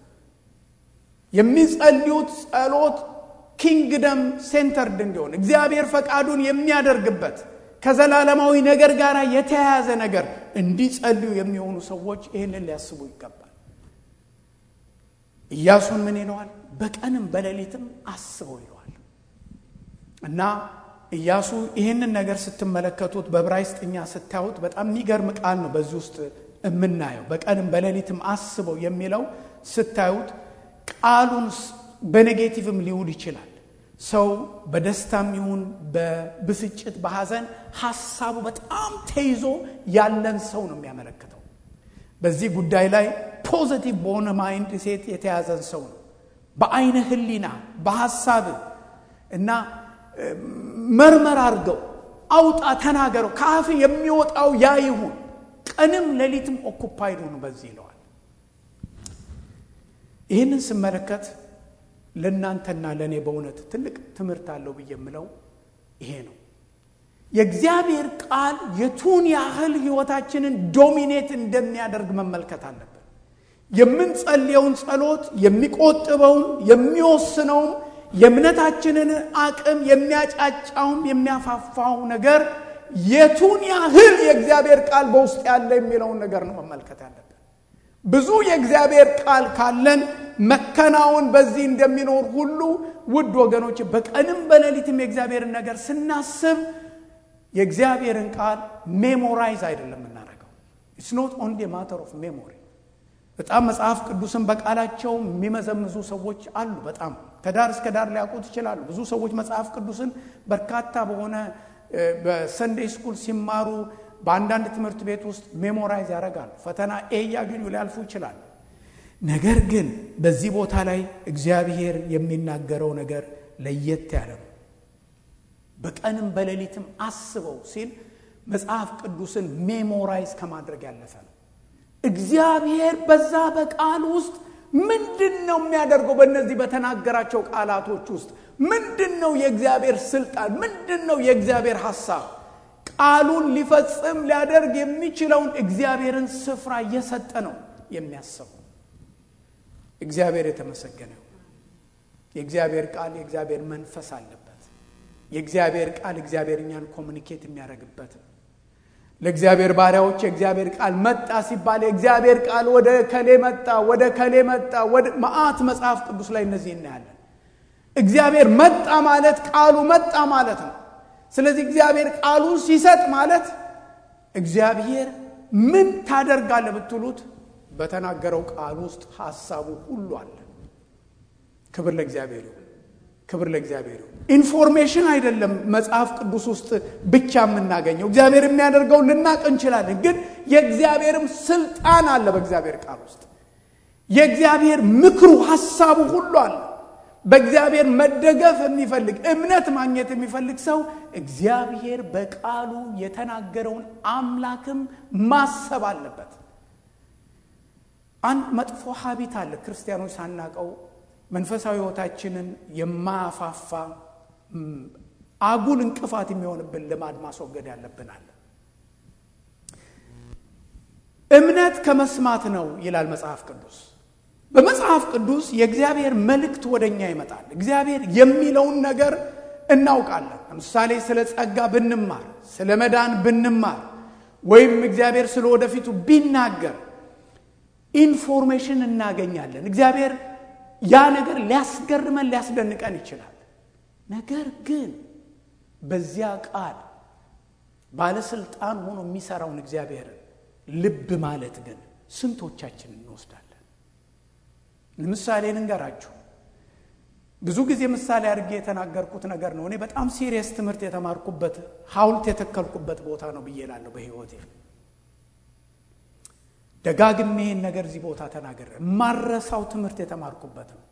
የሚጸልዩት ጸሎት ኪንግደም ሴንተርድ እንዲሆን እግዚአብሔር ፈቃዱን የሚያደርግበት ከዘላለማዊ ነገር ጋር የተያያዘ ነገር እንዲጸልዩ የሚሆኑ ሰዎች ይህንን ሊያስቡ ይገባል። ኢያሱን ምን ይለዋል? በቀንም በሌሊትም አስበው ይለዋል እና ኢያሱ ይህንን ነገር ስትመለከቱት በዕብራይስጥኛ ስታዩት በጣም የሚገርም ቃል ነው። በዚህ ውስጥ የምናየው በቀንም በሌሊትም አስበው የሚለው ስታዩት ቃሉን በኔጌቲቭም ሊውል ይችላል። ሰው በደስታም ይሁን በብስጭት በሐዘን ሐሳቡ በጣም ተይዞ ያለን ሰው ነው የሚያመለክተው። በዚህ ጉዳይ ላይ ፖዘቲቭ በሆነ ማይንድ ሴት የተያዘን ሰው ነው። በአይነ ህሊና በሐሳብ እና መርመር አድርገው አውጣ፣ ተናገረው፣ ከአፍ የሚወጣው ያ ይሁን። ቀንም ሌሊትም ኦኩፓይድ ሁኑ በዚህ ይለዋል። ይህንን ስመለከት ለእናንተና ለእኔ በእውነት ትልቅ ትምህርት አለው ብዬ የምለው ይሄ ነው። የእግዚአብሔር ቃል የቱን ያህል ህይወታችንን ዶሚኔት እንደሚያደርግ መመልከት አለብን። የምንጸልየውን ጸሎት የሚቆጥበውም የሚወስነውም የእምነታችንን አቅም የሚያጫጫውም የሚያፋፋው ነገር የቱን ያህል የእግዚአብሔር ቃል በውስጥ ያለ የሚለውን ነገር ነው መመልከት ያለብን። ብዙ የእግዚአብሔር ቃል ካለን መከናወን በዚህ እንደሚኖር ሁሉ ውድ ወገኖች በቀንም በሌሊትም የእግዚአብሔርን ነገር ስናስብ የእግዚአብሔርን ቃል ሜሞራይዝ አይደለም የምናደርገው። ኢትስ ኖት ኦንሊ ማተር ኦፍ ሜሞሪ። በጣም መጽሐፍ ቅዱስን በቃላቸው የሚመዘምዙ ሰዎች አሉ። በጣም ከዳር እስከ ዳር ሊያውቁት ይችላሉ። ብዙ ሰዎች መጽሐፍ ቅዱስን በርካታ በሆነ በሰንዴይ ስኩል ሲማሩ በአንዳንድ ትምህርት ቤት ውስጥ ሜሞራይዝ ያደርጋሉ። ፈተና ኤ እያገኙ ሊያልፉ ይችላሉ። ነገር ግን በዚህ ቦታ ላይ እግዚአብሔር የሚናገረው ነገር ለየት ያለ ነው። በቀንም በሌሊትም አስበው ሲል መጽሐፍ ቅዱስን ሜሞራይዝ ከማድረግ ያለፈ ነው። እግዚአብሔር በዛ በቃል ውስጥ ምንድን ነው የሚያደርገው? በእነዚህ በተናገራቸው ቃላቶች ውስጥ ምንድን ነው የእግዚአብሔር ስልጣን? ምንድን ነው የእግዚአብሔር ሐሳብ? ቃሉን ሊፈጽም ሊያደርግ የሚችለውን እግዚአብሔርን ስፍራ እየሰጠ ነው የሚያስበው። እግዚአብሔር የተመሰገነ የእግዚአብሔር ቃል የእግዚአብሔር መንፈስ አለበት። የእግዚአብሔር ቃል እግዚአብሔር እኛን ኮሚኒኬት የሚያደርግበት ነው። ለእግዚአብሔር ባሪያዎች የእግዚአብሔር ቃል መጣ ሲባል የእግዚአብሔር ቃል ወደ ከሌ መጣ፣ ወደ ከሌ መጣ፣ ወደ መዓት መጽሐፍ ቅዱስ ላይ እነዚህ እናያለን። እግዚአብሔር መጣ ማለት ቃሉ መጣ ማለት ነው። ስለዚህ እግዚአብሔር ቃሉን ሲሰጥ ማለት እግዚአብሔር ምን ታደርጋለህ ብትሉት በተናገረው ቃል ውስጥ ሐሳቡ ሁሉ አለ። ክብር ለእግዚአብሔር ይሁን። ክብር ለእግዚአብሔር ይሁን። ኢንፎርሜሽን አይደለም መጽሐፍ ቅዱስ ውስጥ ብቻ የምናገኘው። እግዚአብሔር የሚያደርገው ልናቅ እንችላለን፣ ግን የእግዚአብሔርም ስልጣን አለ በእግዚአብሔር ቃል ውስጥ። የእግዚአብሔር ምክሩ ሐሳቡ ሁሉ አለ። በእግዚአብሔር መደገፍ የሚፈልግ እምነት ማግኘት የሚፈልግ ሰው እግዚአብሔር በቃሉ የተናገረውን አምላክም ማሰብ አለበት። አንድ መጥፎ ሀቢት አለ ክርስቲያኖች ሳናቀው መንፈሳዊ ሕይወታችንን የማያፋፋ አጉል እንቅፋት የሚሆንብን ልማድ ማስወገድ ያለብናል። እምነት ከመስማት ነው ይላል መጽሐፍ ቅዱስ። በመጽሐፍ ቅዱስ የእግዚአብሔር መልእክት ወደ እኛ ይመጣል። እግዚአብሔር የሚለውን ነገር እናውቃለን። ለምሳሌ ስለ ጸጋ ብንማር፣ ስለ መዳን ብንማር፣ ወይም እግዚአብሔር ስለ ወደፊቱ ቢናገር ኢንፎርሜሽን እናገኛለን። እግዚአብሔር ያ ነገር ሊያስገርመን ሊያስደንቀን ይችላል። ነገር ግን በዚያ ቃል ባለስልጣን ሆኖ የሚሰራውን እግዚአብሔርን ልብ ማለት ግን ስንቶቻችን እንወስዳለን? ለምሳሌ ልንገራችሁ። ብዙ ጊዜ ምሳሌ አድርጌ የተናገርኩት ነገር ነው። እኔ በጣም ሲሪየስ ትምህርት የተማርኩበት ሐውልት የተከልኩበት ቦታ ነው ብዬ እላለሁ በሕይወቴ ደጋግሜ ይህን ነገር እዚህ ቦታ ተናገረ። ማረሳው ትምህርት የተማርኩበት ነው።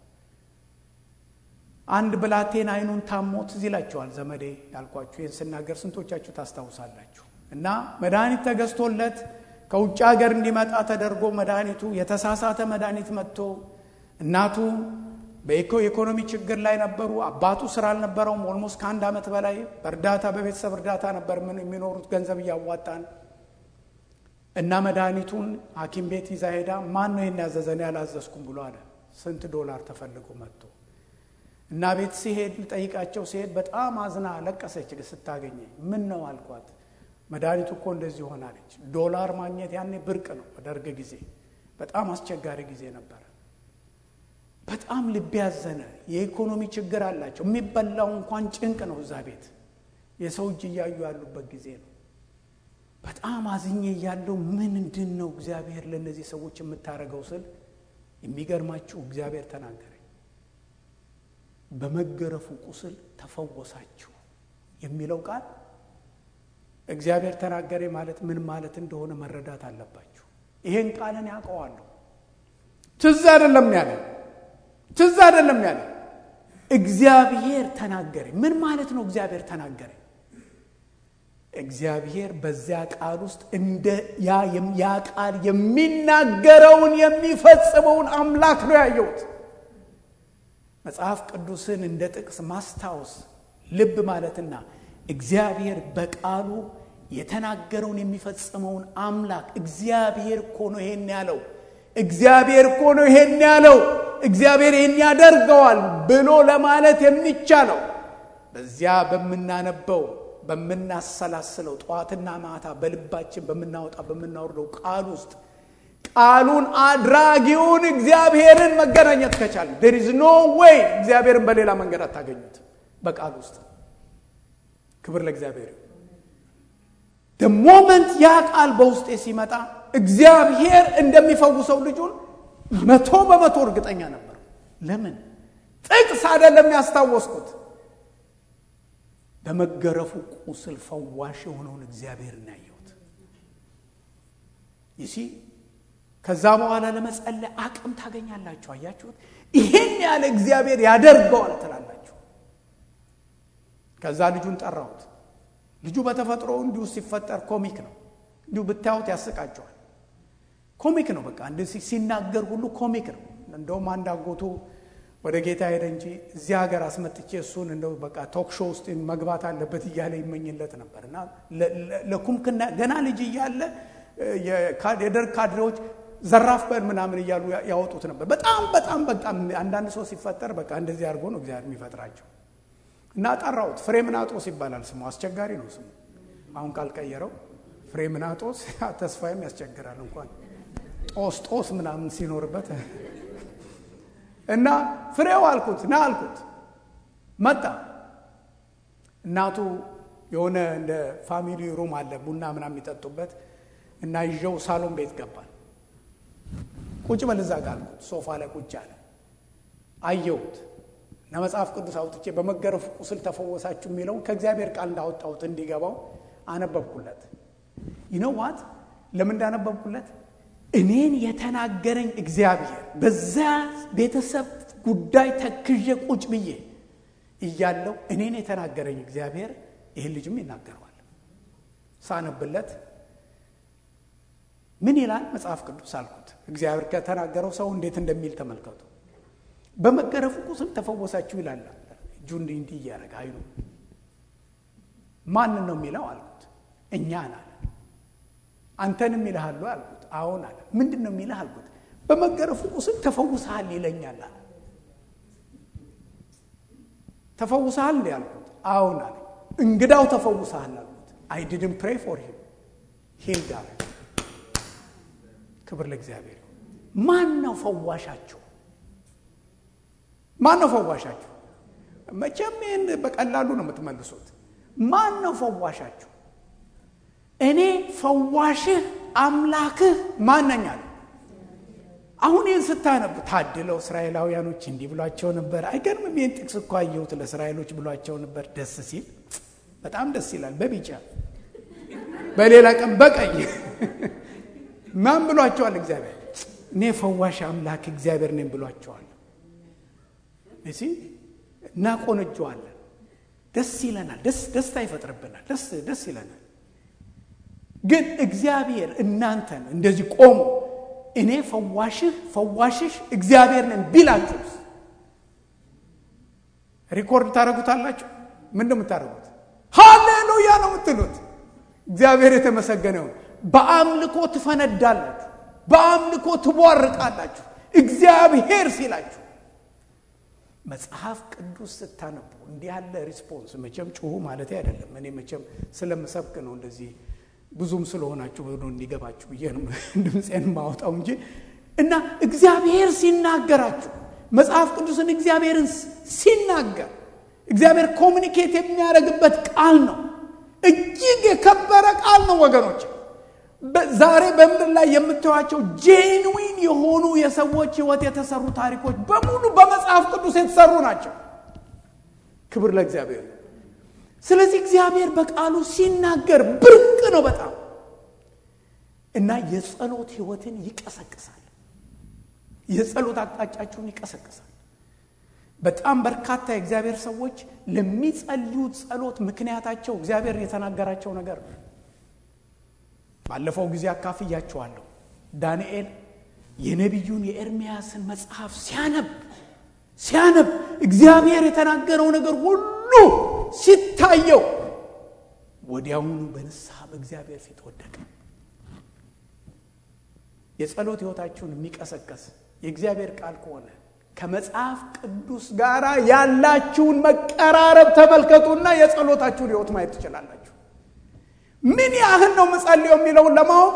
አንድ ብላቴን አይኑን ታሞ ትዝ ይላችኋል። ዘመዴ ያልኳችሁ ይህን ስናገር ስንቶቻችሁ ታስታውሳላችሁ? እና መድኃኒት ተገዝቶለት ከውጭ ሀገር እንዲመጣ ተደርጎ መድኃኒቱ የተሳሳተ መድኃኒት መጥቶ እናቱ በኢኮኖሚ ችግር ላይ ነበሩ። አባቱ ስራ አልነበረውም። ኦልሞስት ከአንድ ዓመት በላይ በእርዳታ በቤተሰብ እርዳታ ነበር ምን የሚኖሩት ገንዘብ እያዋጣን እና መድኃኒቱን ሐኪም ቤት ይዛ ሄዳ ማን ነው ይህን ያዘዘን ያላዘዝኩም ብሎ አለ። ስንት ዶላር ተፈልጎ መጥቶ እና ቤት ሲሄድ ልጠይቃቸው ሲሄድ በጣም አዝና ለቀሰች ስታገኘኝ። ምን ነው አልኳት። መድኃኒቱ እኮ እንደዚህ ሆናለች። ዶላር ማግኘት ያኔ ብርቅ ነው። በደርግ ጊዜ በጣም አስቸጋሪ ጊዜ ነበረ። በጣም ልብ ያዘነ። የኢኮኖሚ ችግር አላቸው። የሚበላው እንኳን ጭንቅ ነው። እዛ ቤት የሰው እጅ እያዩ ያሉበት ጊዜ ነው። በጣም አዝኜ እያለው ምንድን ነው እግዚአብሔር ለእነዚህ ሰዎች የምታደርገው ስል የሚገርማችሁ እግዚአብሔር ተናገረኝ። በመገረፉ ቁስል ተፈወሳችሁ የሚለው ቃል እግዚአብሔር ተናገረ ማለት ምን ማለት እንደሆነ መረዳት አለባችሁ። ይሄን ቃልን ያውቀዋለሁ። ትዝ አይደለም ያለ ትዝ አይደለም ያለ እግዚአብሔር ተናገረ። ምን ማለት ነው? እግዚአብሔር ተናገረ። እግዚአብሔር በዚያ ቃል ውስጥ እንደ ያ ቃል የሚናገረውን የሚፈጽመውን አምላክ ነው ያየሁት። መጽሐፍ ቅዱስን እንደ ጥቅስ ማስታወስ ልብ ማለትና እግዚአብሔር በቃሉ የተናገረውን የሚፈጽመውን አምላክ እግዚአብሔር እኮ ነው ይሄን ያለው፣ እግዚአብሔር እኮ ነው ይሄን ያለው፣ እግዚአብሔር ይሄን ያደርገዋል ብሎ ለማለት የሚቻለው በዚያ በምናነበው በምናሰላስለው ጠዋትና ማታ በልባችን በምናወጣ በምናወርደው ቃል ውስጥ ቃሉን አድራጊውን እግዚአብሔርን መገናኘት ከቻለ ዴር ኢዝ ኖ ዌይ እግዚአብሔርን በሌላ መንገድ አታገኙት በቃል ውስጥ ክብር ለእግዚአብሔር ሞመንት ያ ቃል በውስጤ ሲመጣ እግዚአብሔር እንደሚፈውሰው ልጁን መቶ በመቶ እርግጠኛ ነበር ለምን ጥቅስ አይደለም ያስታወስኩት በመገረፉ ቁስል ፈዋሽ የሆነውን እግዚአብሔር እናየሁት ይሲ ከዛ በኋላ ለመጸለይ አቅም ታገኛላችሁ። አያችሁት? ይሄን ያለ እግዚአብሔር ያደርገዋል ትላላችሁ። ከዛ ልጁን ጠራሁት። ልጁ በተፈጥሮ እንዲሁ ሲፈጠር ኮሚክ ነው። እንዲሁ ብታዩት ያስቃቸዋል። ኮሚክ ነው። በቃ እንደ ሲናገር ሁሉ ኮሚክ ነው። እንደውም አንድ አጎቱ ወደ ጌታ ሄደ እንጂ እዚህ ሀገር አስመጥቼ እሱን እንደው በቃ ቶክ ሾው ውስጥ መግባት አለበት እያለ ይመኝለት ነበር እና ለኩምክና ገና ልጅ እያለ የደርግ ካድሬዎች ዘራፍ በል ምናምን እያሉ ያወጡት ነበር። በጣም በጣም በጣም አንዳንድ ሰው ሲፈጠር በቃ እንደዚህ አድርጎ ነው እግዚአብሔር የሚፈጥራቸው። እና ጠራሁት። ፍሬምናጦስ ይባላል ስሙ። አስቸጋሪ ነው ስሙ። አሁን ካልቀየረው ፍሬምናጦስ ተስፋዬም ያስቸግራል እንኳን ጦስ ጦስ ምናምን ሲኖርበት እና ፍሬው አልኩት ና አልኩት። መጣ። እናቱ የሆነ እንደ ፋሚሊ ሩም አለ ቡና ምናምን የሚጠጡበት እና ይዤው ሳሎን ቤት ገባል። ቁጭ በል እዛ ጋ አልኩት። ሶፋ ላይ ቁጭ አለ። አየሁት እና መጽሐፍ ቅዱስ አውጥቼ በመገረፉ ቁስል ተፈወሳችሁ የሚለውን ከእግዚአብሔር ቃል እንዳወጣሁት እንዲገባው አነበብኩለት። ይነዋት ለምን እንዳነበብኩለት እኔን የተናገረኝ እግዚአብሔር በዛ ቤተሰብ ጉዳይ ተክዤ ቁጭ ብዬ እያለው እኔን የተናገረኝ እግዚአብሔር ይህን ልጅም ይናገረዋል። ሳነብለት ምን ይላል መጽሐፍ ቅዱስ አልኩት። እግዚአብሔር ከተናገረው ሰው እንዴት እንደሚል ተመልከቱ። በመገረፉ ቁስል ተፈወሳችሁ ይላል። እጁ እንዲህ እንዲህ እያደረገ አይኑ ማንን ነው የሚለው አልኩት። እኛን አለ። አንተንም ይልሃሉ አልኩት። አዎን አለ። ምንድን ነው የሚልህ አልኩት። በመገረፉ ቁስል ተፈውሰሃል ይለኛል አለ። ተፈውሰሃል እንዲ አልኩት። አዎን አለ። እንግዳው ተፈውሰሃል አልኩት። አይ ዲድን ፕሬይ ፎር ሂም ሂልድ አለ። ክብር ለእግዚአብሔር። ማን ነው ፈዋሻችሁ? ማን ነው ፈዋሻችሁ? መቼም ይህን በቀላሉ ነው የምትመልሱት። ማን ነው ፈዋሻችሁ? እኔ ፈዋሽህ አምላክህ ማነኛል? አሁን ይህን ስታነብ ታድለው እስራኤላውያኖች እንዲህ ብሏቸው ነበር። አይገርምም? ይህን ጥቅስ እኮ አየሁት ለእስራኤሎች ብሏቸው ነበር። ደስ ሲል በጣም ደስ ይላል። በቢጫ በሌላ ቀን በቀይ ማን ብሏቸዋል? እግዚአብሔር እኔ ፈዋሽ አምላክ እግዚአብሔር ነኝ ብሏቸዋል። እሲ እናቆነጀዋለን። ደስ ይለናል። ደስ ደስታ ይፈጥርብናል። ደስ ደስ ይለናል። ግን እግዚአብሔር እናንተን እንደዚህ ቆሞ እኔ ፈዋሽህ ፈዋሽሽ እግዚአብሔር ነን ቢላችሁስ ሪኮርድ ታደረጉታላችሁ? ምን ነው የምታደርጉት? ሃሌሉያ ነው የምትሉት። እግዚአብሔር የተመሰገነው በአምልኮ ትፈነዳላችሁ፣ በአምልኮ ትቧርቃላችሁ። እግዚአብሔር ሲላችሁ መጽሐፍ ቅዱስ ስታነቡ እንዲህ ያለ ሪስፖንስ መቼም ጩሁ ማለት አይደለም። እኔ መቼም ስለምሰብክ ነው እንደዚህ ብዙም ስለሆናችሁ ሆኖ እንዲገባችሁ ብዬ ነው ድምፄን ማወጣው እንጂ እና እግዚአብሔር ሲናገራችሁ መጽሐፍ ቅዱስን እግዚአብሔርን ሲናገር እግዚአብሔር ኮሚኒኬት የሚያደርግበት ቃል ነው። እጅግ የከበረ ቃል ነው ወገኖች። ዛሬ በምድር ላይ የምታዩቸው ጄንዊን የሆኑ የሰዎች ሕይወት የተሰሩ ታሪኮች በሙሉ በመጽሐፍ ቅዱስ የተሰሩ ናቸው። ክብር ለእግዚአብሔር። ስለዚህ እግዚአብሔር በቃሉ ሲናገር ብርቅ ነው በጣም እና የጸሎት ሕይወትን ይቀሰቅሳል። የጸሎት አቅጣጫችሁን ይቀሰቅሳል። በጣም በርካታ የእግዚአብሔር ሰዎች ለሚጸልዩት ጸሎት ምክንያታቸው እግዚአብሔር የተናገራቸው ነገር ነው። ባለፈው ጊዜ አካፍያችኋለሁ። ዳንኤል የነቢዩን የኤርምያስን መጽሐፍ ሲያነብ ሲያነብ እግዚአብሔር የተናገረው ነገር ሁሉ ሲታየው ወዲያውኑ በንስሐ በእግዚአብሔር ፊት ወደቀ። የጸሎት ሕይወታችሁን የሚቀሰቀስ የእግዚአብሔር ቃል ከሆነ ከመጽሐፍ ቅዱስ ጋር ያላችሁን መቀራረብ ተመልከቱና የጸሎታችሁን ሕይወት ማየት ትችላላችሁ። ምን ያህል ነው ምጸልየው የሚለውን ለማወቅ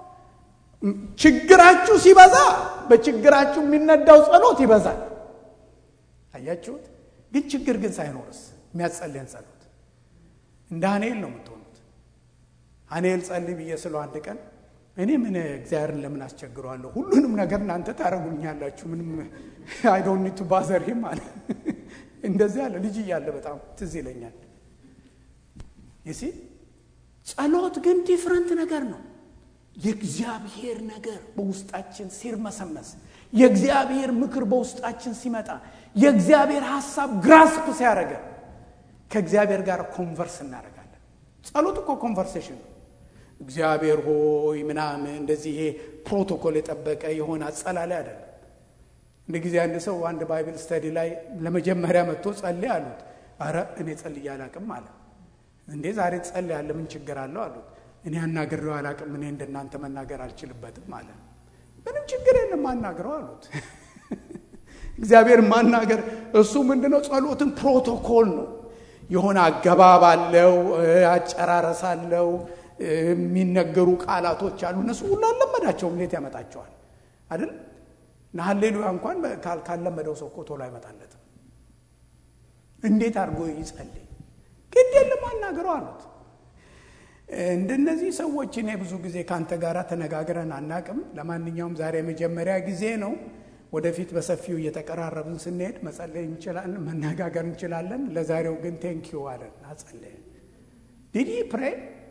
ችግራችሁ ሲበዛ በችግራችሁ የሚነዳው ጸሎት ይበዛል። አያችሁት? ግን ችግር ግን ሳይኖርስ የሚያጸልየን ጸሎት እንደ ሀኔል ነው የምትሆኑት። ሀኔል ጸልይ ብዬ ስለው አንድ ቀን እኔ ምን እግዚአብሔርን ለምን አስቸግረዋለሁ? ሁሉንም ነገር እናንተ ታደርጉልኛላችሁ። ምንም አይ ዶንት ኒድ ቱ ባዘር ሂም አለ። እንደዚህ አለ። ልጅ እያለ በጣም ትዝ ይለኛል። ይሲ ጸሎት ግን ዲፍረንት ነገር ነው። የእግዚአብሔር ነገር በውስጣችን ሲርመሰመስ፣ የእግዚአብሔር ምክር በውስጣችን ሲመጣ፣ የእግዚአብሔር ሀሳብ ግራስፕ ሲያደረገ ከእግዚአብሔር ጋር ኮንቨርስ እናደርጋለን። ጸሎት እኮ ኮንቨርሴሽን ነው። እግዚአብሔር ሆይ ምናምን እንደዚህ ይሄ ፕሮቶኮል የጠበቀ የሆነ አጸላላይ አይደለም። እንደ ጊዜ አንድ ሰው አንድ ባይብል ስተዲ ላይ ለመጀመሪያ መጥቶ ጸልይ አሉት። አረ እኔ ጸልዬ አላቅም አለ። እንዴ ዛሬ ጸልይ ያለ ምን ችግር አለው አሉት። እኔ አናግሬው አላቅም፣ እኔ እንደናንተ መናገር አልችልበትም አለ። ምንም ችግር የለም አናግረው አሉት። እግዚአብሔር ማናገር እሱ ምንድነው? ጸሎትን ፕሮቶኮል ነው። የሆነ አገባብ አለው፣ አጨራረስ አለው፣ የሚነገሩ ቃላቶች አሉ። እነሱ ሁሉ አልለመዳቸውም። እንዴት ያመጣቸዋል አይደል? እና ሀሌሉያ እንኳን ካለመደው ሰው እኮ ቶሎ አይመጣለትም። እንዴት አድርጎ ይጸልይ? ግድ የለም አናግረው አሉት። እንደነዚህ ሰዎች እኔ ብዙ ጊዜ ከአንተ ጋር ተነጋግረን አናቅም። ለማንኛውም ዛሬ የመጀመሪያ ጊዜ ነው። ወደፊት በሰፊው እየተቀራረብን ስንሄድ መጸለይ እንችላለን፣ መነጋገር እንችላለን። ለዛሬው ግን ቴንኪዩ አለን፣ አጸለየን። ዲዲ ፕሬ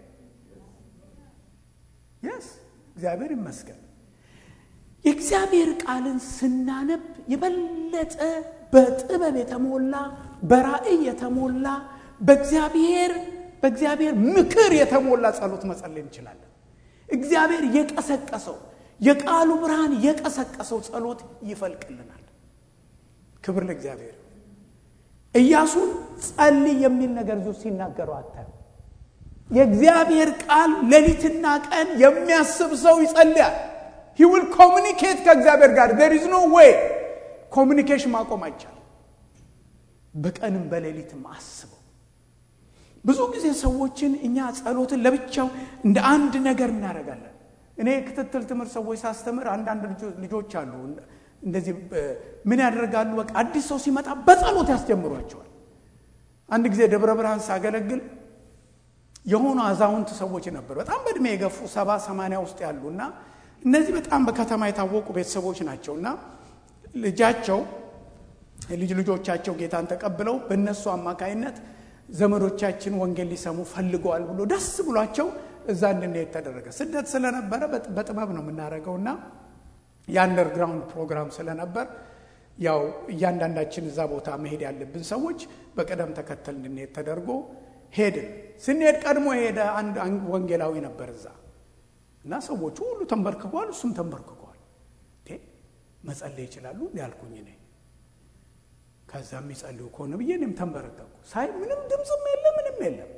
የስ እግዚአብሔር ይመስገን። የእግዚአብሔር ቃልን ስናነብ የበለጠ በጥበብ የተሞላ በራእይ የተሞላ በእግዚአብሔር በእግዚአብሔር ምክር የተሞላ ጸሎት መጸለይ እንችላለን። እግዚአብሔር የቀሰቀሰው የቃሉ ብርሃን የቀሰቀሰው ጸሎት ይፈልቅልናል። ክብር ለእግዚአብሔር። ኢያሱን ጸልይ የሚል ነገር እዚሁ ሲናገረው አታዩ። የእግዚአብሔር ቃል ሌሊትና ቀን የሚያስብ ሰው ይጸልያል። ሂ ዊል ኮሚኒኬት ከእግዚአብሔር ጋር ዜር ኢዝ ኖ ዌይ ኮሚኒኬሽን ማቆም አይቻልም። በቀንም በሌሊትም አስበው። ብዙ ጊዜ ሰዎችን እኛ ጸሎትን ለብቻው እንደ አንድ ነገር እናደርጋለን። እኔ ክትትል ትምህርት ሰዎች ሳስተምር አንዳንድ ልጆች አሉ እንደዚህ ምን ያደርጋሉ? በቃ አዲስ ሰው ሲመጣ በጸሎት ያስጀምሯቸዋል። አንድ ጊዜ ደብረ ብርሃን ሳገለግል የሆኑ አዛውንት ሰዎች ነበሩ፣ በጣም በእድሜ የገፉ ሰባ ሰማንያ ውስጥ ያሉ እና እነዚህ በጣም በከተማ የታወቁ ቤተሰቦች ናቸው እና ልጃቸው ልጅ ልጆቻቸው ጌታን ተቀብለው በእነሱ አማካይነት ዘመዶቻችን ወንጌል ሊሰሙ ፈልገዋል ብሎ ደስ ብሏቸው እዛ እንድንሄድ ተደረገ። ስደት ስለነበረ በጥበብ ነው የምናደርገው እና የአንደርግራውንድ ፕሮግራም ስለነበር ያው እያንዳንዳችን እዛ ቦታ መሄድ ያለብን ሰዎች በቅደም ተከተል እንድንሄድ ተደርጎ ሄድን። ስንሄድ ቀድሞ የሄደ አንድ ወንጌላዊ ነበር እዛ እና ሰዎቹ ሁሉ ተንበርክከዋል፣ እሱም ተንበርክከዋል። መጸለይ ይችላሉ እንዲ ያልኩኝ እኔ ከዛ የሚጸልዩ ከሆነ ብዬ እኔም ተንበረከኩ። ሳይ ምንም ድምፅም የለም ምንም የለም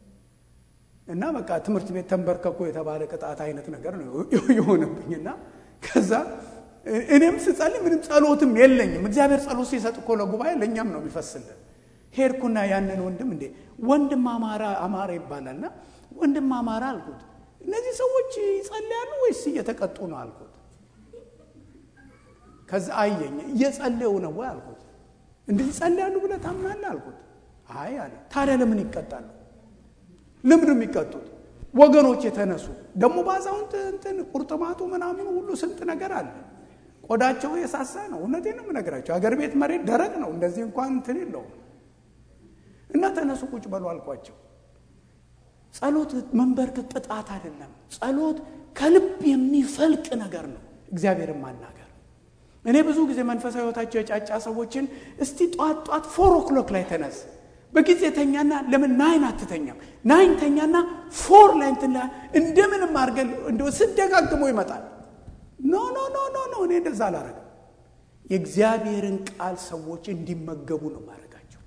እና በቃ ትምህርት ቤት ተንበርከኩ የተባለ ቅጣት አይነት ነገር ነው የሆነብኝ እና ከዛ እኔም ስጸልይ ምንም ጸሎትም የለኝም። እግዚአብሔር ጸሎት ሲሰጥ እኮ ለጉባኤ ለእኛም ነው የሚፈስልን። ሄድኩና ያንን ወንድም እንዴ ወንድም አማራ አማራ ይባላልና ወንድም አማራ አልኩት፣ እነዚህ ሰዎች ይጸልያሉ ወይስ እየተቀጡ ነው አልኩት። ከዛ አየኝ። እየጸለዩ ነው ወይ አልኩት። እንዲህ ይጸልያሉ ብለህ ታምናለህ አልኩት። አይ አለ። ታዲያ ለምን ይቀጣሉ? ለምን የሚቀጡት? ወገኖች የተነሱ ደግሞ በአዛውንት እንትን ቁርጥማቱ ምናምኑ ሁሉ ስንት ነገር አለ። ቆዳቸው የሳሳ ነው። እውነቴን ነው የምነግራቸው። አገር ቤት መሬት ደረቅ ነው። እንደዚህ እንኳን እንትን የለውም። እና ተነሱ ቁጭ በሉ አልኳቸው። ጸሎት መንበርከክ ቅጣት አይደለም። ጸሎት ከልብ የሚፈልቅ ነገር ነው። እግዚአብሔርን ማናገር እኔ ብዙ ጊዜ መንፈሳዊ ሕይወታቸው የጫጫ ሰዎችን እስቲ ጧት ጧት ፎር ኦክሎክ ላይ ተነስ በጊዜ ተኛና ለምን ናይን አትተኛም? ናይን ተኛና ፎር ላይ እንትን እንደምንም አድርገን እንደ ስደጋግሞ ይመጣል። ኖ ኖ ኖ ኖ ኖ እኔ እንደዛ አላረግም። የእግዚአብሔርን ቃል ሰዎች እንዲመገቡ ነው ማድረጋቸው።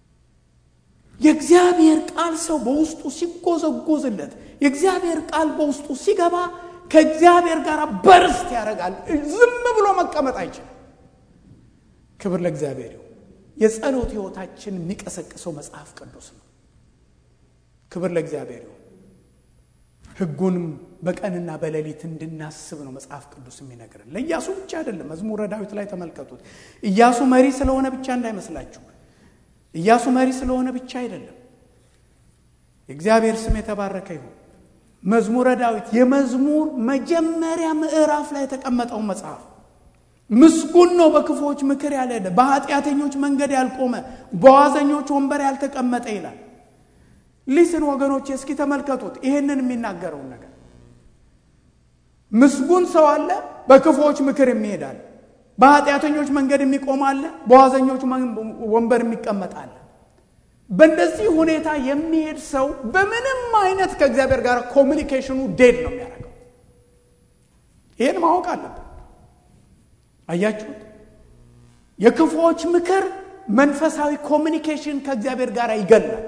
የእግዚአብሔር ቃል ሰው በውስጡ ሲጎዘጎዝለት፣ የእግዚአብሔር ቃል በውስጡ ሲገባ ከእግዚአብሔር ጋር በርስት ያደርጋል። ዝም ብሎ መቀመጥ አይችልም። ክብር ለእግዚአብሔር ይሁን። የጸሎት ህይወታችን የሚቀሰቅሰው መጽሐፍ ቅዱስ ነው። ክብር ለእግዚአብሔር ይሁን። ህጉንም በቀንና በሌሊት እንድናስብ ነው መጽሐፍ ቅዱስ የሚነግረን። ለኢያሱ ብቻ አይደለም። መዝሙረ ዳዊት ላይ ተመልከቱት። ኢያሱ መሪ ስለሆነ ብቻ እንዳይመስላችሁ። ኢያሱ መሪ ስለሆነ ብቻ አይደለም። የእግዚአብሔር ስም የተባረከ ይሁን። መዝሙረ ዳዊት የመዝሙር መጀመሪያ ምዕራፍ ላይ የተቀመጠው መጽሐፍ ምስጉን ነው በክፉዎች ምክር ያልሄደ፣ በኃጢአተኞች መንገድ ያልቆመ፣ በዋዘኞች ወንበር ያልተቀመጠ ይላል። ሊስን ወገኖች እስኪ ተመልከቱት ይህንን የሚናገረውን ነገር ምስጉን ሰው አለ፣ በክፉዎች ምክር የሚሄዳል። በኃጢአተኞች መንገድ የሚቆም አለ፣ በዋዘኞች ወንበር የሚቀመጥ አለ። በእንደዚህ ሁኔታ የሚሄድ ሰው በምንም አይነት ከእግዚአብሔር ጋር ኮሚኒኬሽኑ ዴድ ነው የሚያደርገው። ይህን ማወቅ አለብን። አያችሁት? የክፉዎች ምክር መንፈሳዊ ኮሚኒኬሽን ከእግዚአብሔር ጋር ይገላል።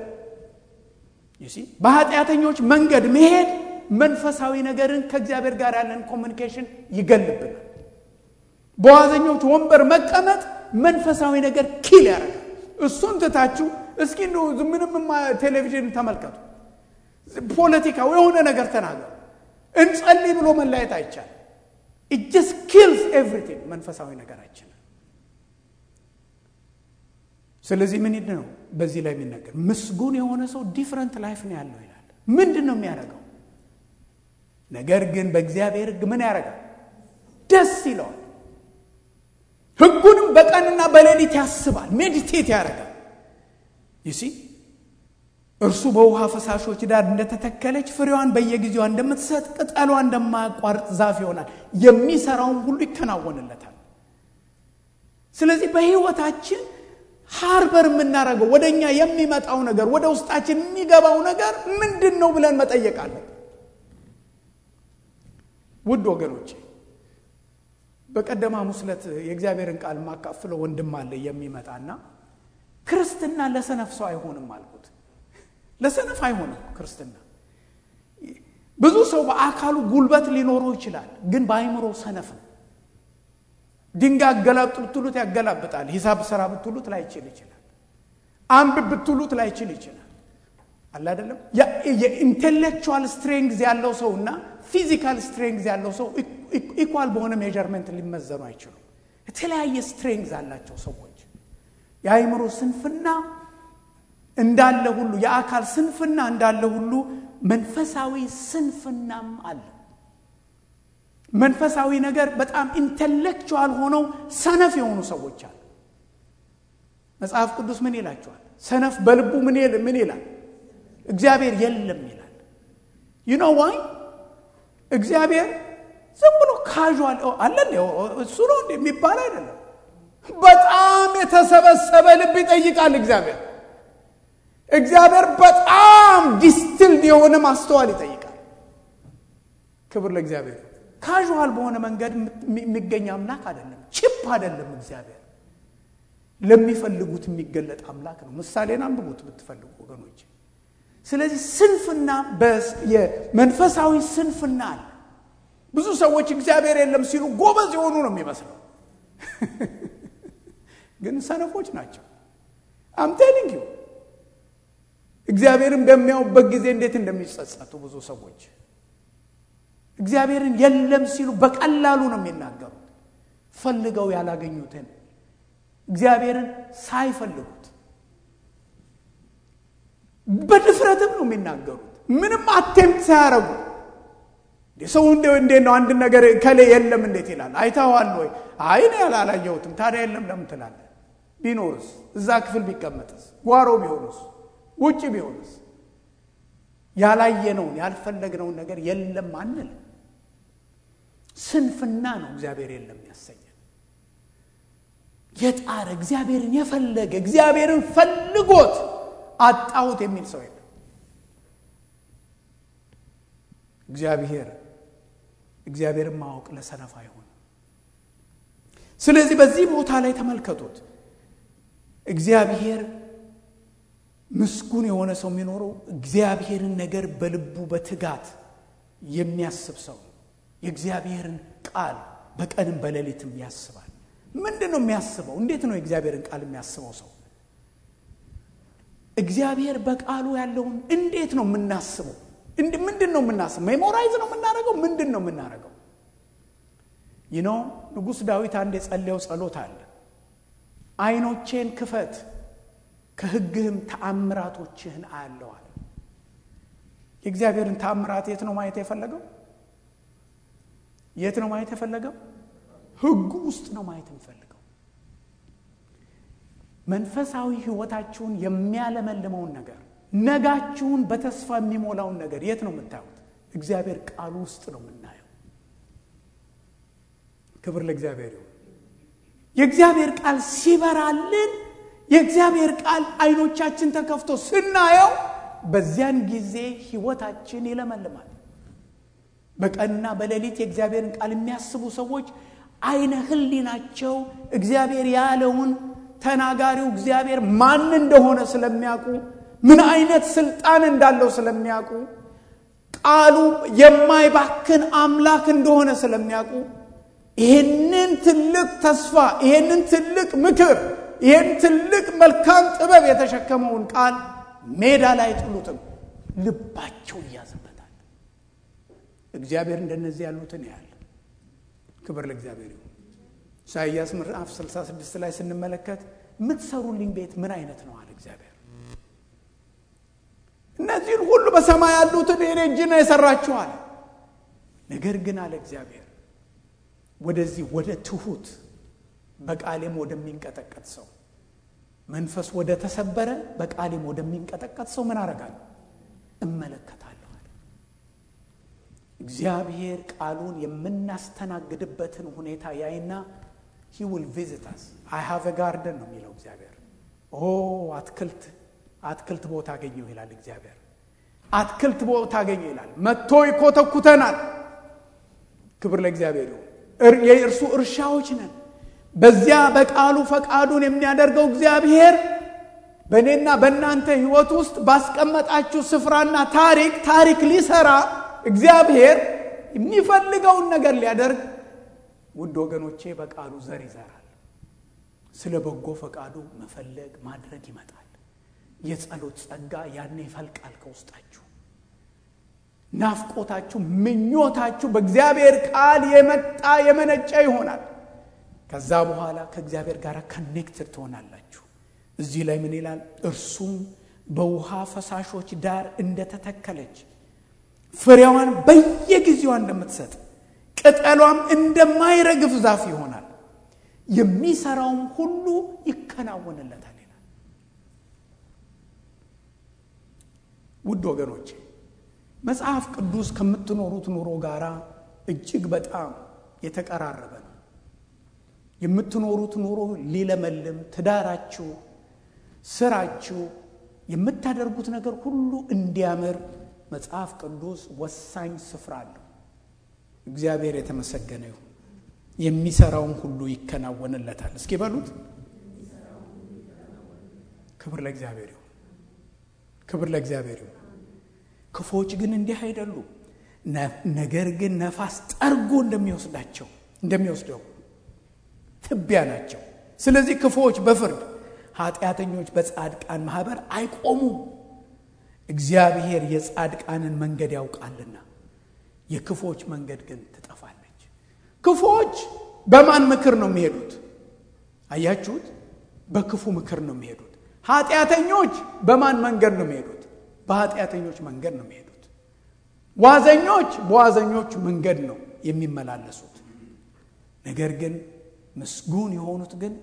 በኃጢአተኞች መንገድ መሄድ መንፈሳዊ ነገርን ከእግዚአብሔር ጋር ያለን ኮሚኒኬሽን ይገልብናል። በዋዘኞች ወንበር መቀመጥ መንፈሳዊ ነገር ኪል ያደርጋል። እሱን ትታችሁ እስኪ እንደው ምንም ቴሌቪዥን ተመልከቱ፣ ፖለቲካው የሆነ ነገር ተናገሩ፣ እንጸልይ ብሎ መለያየት አይቻልም። ኢት ጀስት ኪልስ ኤቭሪቲንግ መንፈሳዊ ነገራችን። ስለዚህ ምን ነው በዚህ ላይ የሚነገር ምስጉን የሆነ ሰው ዲፍረንት ላይፍ ነው ያለው ይላል። ምንድን ነው የሚያደርገው? ነገር ግን በእግዚአብሔር ሕግ ምን ያደርጋል? ደስ ይለዋል። ሕጉንም በቀንና በሌሊት ያስባል፣ ሜዲቴት ያደርጋል። ይሲ እርሱ በውሃ ፈሳሾች ዳር እንደተተከለች ፍሬዋን በየጊዜዋ እንደምትሰጥ ቅጠሏ እንደማያቋርጥ ዛፍ ይሆናል። የሚሰራውን ሁሉ ይከናወንለታል። ስለዚህ በሕይወታችን ሃርበር የምናደርገው ወደ እኛ የሚመጣው ነገር ወደ ውስጣችን የሚገባው ነገር ምንድን ነው ብለን መጠየቅ አለን። ውድ ወገኖቼ በቀደማ ሙስለት የእግዚአብሔርን ቃል የማካፍለው ወንድም አለ የሚመጣና ክርስትና ለሰነፍ ሰው አይሆንም አልኩት። ለሰነፍ አይሆንም ክርስትና። ብዙ ሰው በአካሉ ጉልበት ሊኖረው ይችላል፣ ግን በአይምሮ ሰነፍ ነው። ድንጋይ አገላብጥ ብትሉት ያገላብጣል። ሂሳብ ስራ ብትሉት ላይችል ይችላል። አንብብ ብትሉት ላይችል ይችላል። አለ አይደለም። የኢንቴሌክቹዋል ስትሬንግዝ ያለው ሰው እና ፊዚካል ስትሬንግዝ ያለው ሰው ኢኳል በሆነ ሜዠርመንት ሊመዘኑ አይችሉም። የተለያየ ስትሬንግዝ አላቸው ሰዎች። የአእምሮ ስንፍና እንዳለ ሁሉ የአካል ስንፍና እንዳለ ሁሉ መንፈሳዊ ስንፍናም አለ። መንፈሳዊ ነገር በጣም ኢንቴሌክቹዋል ሆነው ሰነፍ የሆኑ ሰዎች አሉ። መጽሐፍ ቅዱስ ምን ይላቸዋል? ሰነፍ በልቡ ምን ይላል? እግዚአብሔር የለም ይላል። ዩኖ ዋይ እግዚአብሔር ዝም ብሎ ካዥዋል አለ እሱ ነው የሚባል አይደለም። በጣም የተሰበሰበ ልብ ይጠይቃል እግዚአብሔር። እግዚአብሔር በጣም ዲስትልድ የሆነ ማስተዋል ይጠይቃል። ክብር ለእግዚአብሔር። ካዥዋል በሆነ መንገድ የሚገኝ አምላክ አይደለም። ቺፕ አይደለም። እግዚአብሔር ለሚፈልጉት የሚገለጥ አምላክ ነው። ምሳሌን አንብቡት ብትፈልጉ ወገኖች። ስለዚህ ስንፍና የመንፈሳዊ ስንፍና አለ። ብዙ ሰዎች እግዚአብሔር የለም ሲሉ ጎበዝ የሆኑ ነው የሚመስለው፣ ግን ሰነፎች ናቸው። አምቴሊንግ ዩ እግዚአብሔርን በሚያዩበት ጊዜ እንዴት እንደሚጸጸቱ ብዙ ሰዎች እግዚአብሔርን የለም ሲሉ በቀላሉ ነው የሚናገሩት። ፈልገው ያላገኙትን እግዚአብሔርን ሳይፈልጉት በድፍረትም ነው የሚናገሩት። ምንም አቴምት ሳያረጉ ሰው እንዴት ነው አንድ ነገር ከሌ የለም እንዴት ይላል? አይተዋል ወይ? አይ እኔ አላየሁትም። ታዲያ የለም ለምን ትላለህ? ቢኖርስ? እዛ ክፍል ቢቀመጥስ? ጓሮ ቢሆንስ? ውጭ ቢሆንስ? ያላየነውን ያልፈለግነውን ነገር የለም አንል። ስንፍና ነው እግዚአብሔር የለም ያሰኘን። የጣረ እግዚአብሔርን የፈለገ እግዚአብሔርን ፈልጎት አጣሁት የሚል ሰው የለም። እግዚአብሔር እግዚአብሔርን ማወቅ ለሰነፍ አይሆንም። ስለዚህ በዚህ ቦታ ላይ ተመልከቱት። እግዚአብሔር ምስጉን የሆነ ሰው የሚኖረው እግዚአብሔርን ነገር በልቡ በትጋት የሚያስብ ሰው የእግዚአብሔርን ቃል በቀንም በሌሊትም ያስባል። ምንድን ነው የሚያስበው? እንዴት ነው የእግዚአብሔርን ቃል የሚያስበው ሰው? እግዚአብሔር በቃሉ ያለውን እንዴት ነው የምናስበው? ምንድን ነው የምናስበው? ሜሞራይዝ ነው የምናደርገው? ምንድን ነው የምናደርገው? ይኖ ንጉሥ ዳዊት አንድ የጸለየው ጸሎት አለ። አይኖቼን ክፈት ከሕግህም ተአምራቶችህን አያለዋል። የእግዚአብሔርን ተአምራት የት ነው ማየት የፈለገው? የት ነው ማየት የፈለገው? ሕጉ ውስጥ ነው ማየት የሚፈልገው። መንፈሳዊ ሕይወታችሁን የሚያለመልመውን ነገር ነጋችሁን በተስፋ የሚሞላውን ነገር የት ነው የምታዩት? እግዚአብሔር ቃሉ ውስጥ ነው የምናየው። ክብር ለእግዚአብሔር ይሁን። የእግዚአብሔር ቃል ሲበራልን የእግዚአብሔር ቃል አይኖቻችን ተከፍቶ ስናየው በዚያን ጊዜ ህይወታችን ይለመልማል። በቀንና በሌሊት የእግዚአብሔርን ቃል የሚያስቡ ሰዎች አይነ ህሊናቸው እግዚአብሔር ያለውን ተናጋሪው እግዚአብሔር ማን እንደሆነ ስለሚያውቁ ምን አይነት ስልጣን እንዳለው ስለሚያውቁ ቃሉ የማይባክን አምላክ እንደሆነ ስለሚያውቁ ይህንን ትልቅ ተስፋ ይህንን ትልቅ ምክር ይህን ትልቅ መልካም ጥበብ የተሸከመውን ቃል ሜዳ ላይ አይጥሉትም። ልባቸው እያዘበታል። እግዚአብሔር እንደነዚህ ያሉትን ያህል ክብር ለእግዚአብሔር ይሁን። ኢሳይያስ ምዕራፍ 66 ላይ ስንመለከት የምትሰሩልኝ ቤት ምን አይነት ነው አለ እግዚአብሔር። እነዚህን ሁሉ በሰማይ ያሉትን የኔ እጅ ነው የሰራችኋል። ነገር ግን አለ እግዚአብሔር ወደዚህ ወደ ትሁት በቃሌም ወደሚንቀጠቀጥ ሰው መንፈስ ወደ ተሰበረ በቃሌም ወደሚንቀጠቀጥ ሰው ምን አረጋለሁ? እመለከታለሁ አለ እግዚአብሔር። ቃሉን የምናስተናግድበትን ሁኔታ ያይና ሂ ዊል ቪዚታስ አይ ሃቭ ጋርደን ነው የሚለው እግዚአብሔር። ኦ አትክልት አትክልት ቦታ አገኘው ይላል እግዚአብሔር። አትክልት ቦታ አገኘው ይላል። መጥቶ ይኮተኩተናል። ክብር ለእግዚአብሔር ይሁን። የእርሱ እርሻዎች ነን። በዚያ በቃሉ ፈቃዱን የሚያደርገው እግዚአብሔር በእኔና በእናንተ ሕይወት ውስጥ ባስቀመጣችሁ ስፍራና ታሪክ ታሪክ ሊሰራ እግዚአብሔር የሚፈልገውን ነገር ሊያደርግ ውድ ወገኖቼ በቃሉ ዘር ይዘራል። ስለ በጎ ፈቃዱ መፈለግ ማድረግ ይመጣል። የጸሎት ጸጋ ያኔ ይፈልቃል ከውስጣችሁ። ናፍቆታችሁ፣ ምኞታችሁ በእግዚአብሔር ቃል የመጣ የመነጨ ይሆናል። ከዛ በኋላ ከእግዚአብሔር ጋር ከኔክትድ ትሆናላችሁ። እዚህ ላይ ምን ይላል? እርሱም በውሃ ፈሳሾች ዳር እንደተተከለች ፍሬዋን በየጊዜዋ እንደምትሰጥ ቅጠሏም እንደማይረግፍ ዛፍ ይሆናል፣ የሚሰራውም ሁሉ ይከናወንለታል ይላል። ውድ ወገኖቼ መጽሐፍ ቅዱስ ከምትኖሩት ኑሮ ጋር እጅግ በጣም የተቀራረበ ነው። የምትኖሩት ኑሮ ሊለመልም፣ ትዳራችሁ፣ ስራችሁ፣ የምታደርጉት ነገር ሁሉ እንዲያምር መጽሐፍ ቅዱስ ወሳኝ ስፍራ አለው። እግዚአብሔር የተመሰገነ ይሁን። የሚሰራውን ሁሉ ይከናወንለታል። እስኪ በሉት። ክብር ለእግዚአብሔር ይሁን። ክብር ለእግዚአብሔር ይሁን። ክፎች ግን እንዲህ አይደሉም። ነገር ግን ነፋስ ጠርጎ እንደሚወስዳቸው እንደሚወስደው ትቢያ ናቸው። ስለዚህ ክፉዎች በፍርድ ኃጢአተኞች በጻድቃን ማህበር አይቆሙም። እግዚአብሔር የጻድቃንን መንገድ ያውቃልና የክፎች መንገድ ግን ትጠፋለች። ክፉዎች በማን ምክር ነው የሚሄዱት? አያችሁት? በክፉ ምክር ነው የሚሄዱት። ኃጢአተኞች በማን መንገድ ነው የሚሄዱት? በኃጢአተኞች መንገድ ነው የሚሄዱት። ዋዘኞች በዋዘኞች መንገድ ነው የሚመላለሱት። ነገር ግን ምስጉን የሆኑት ግን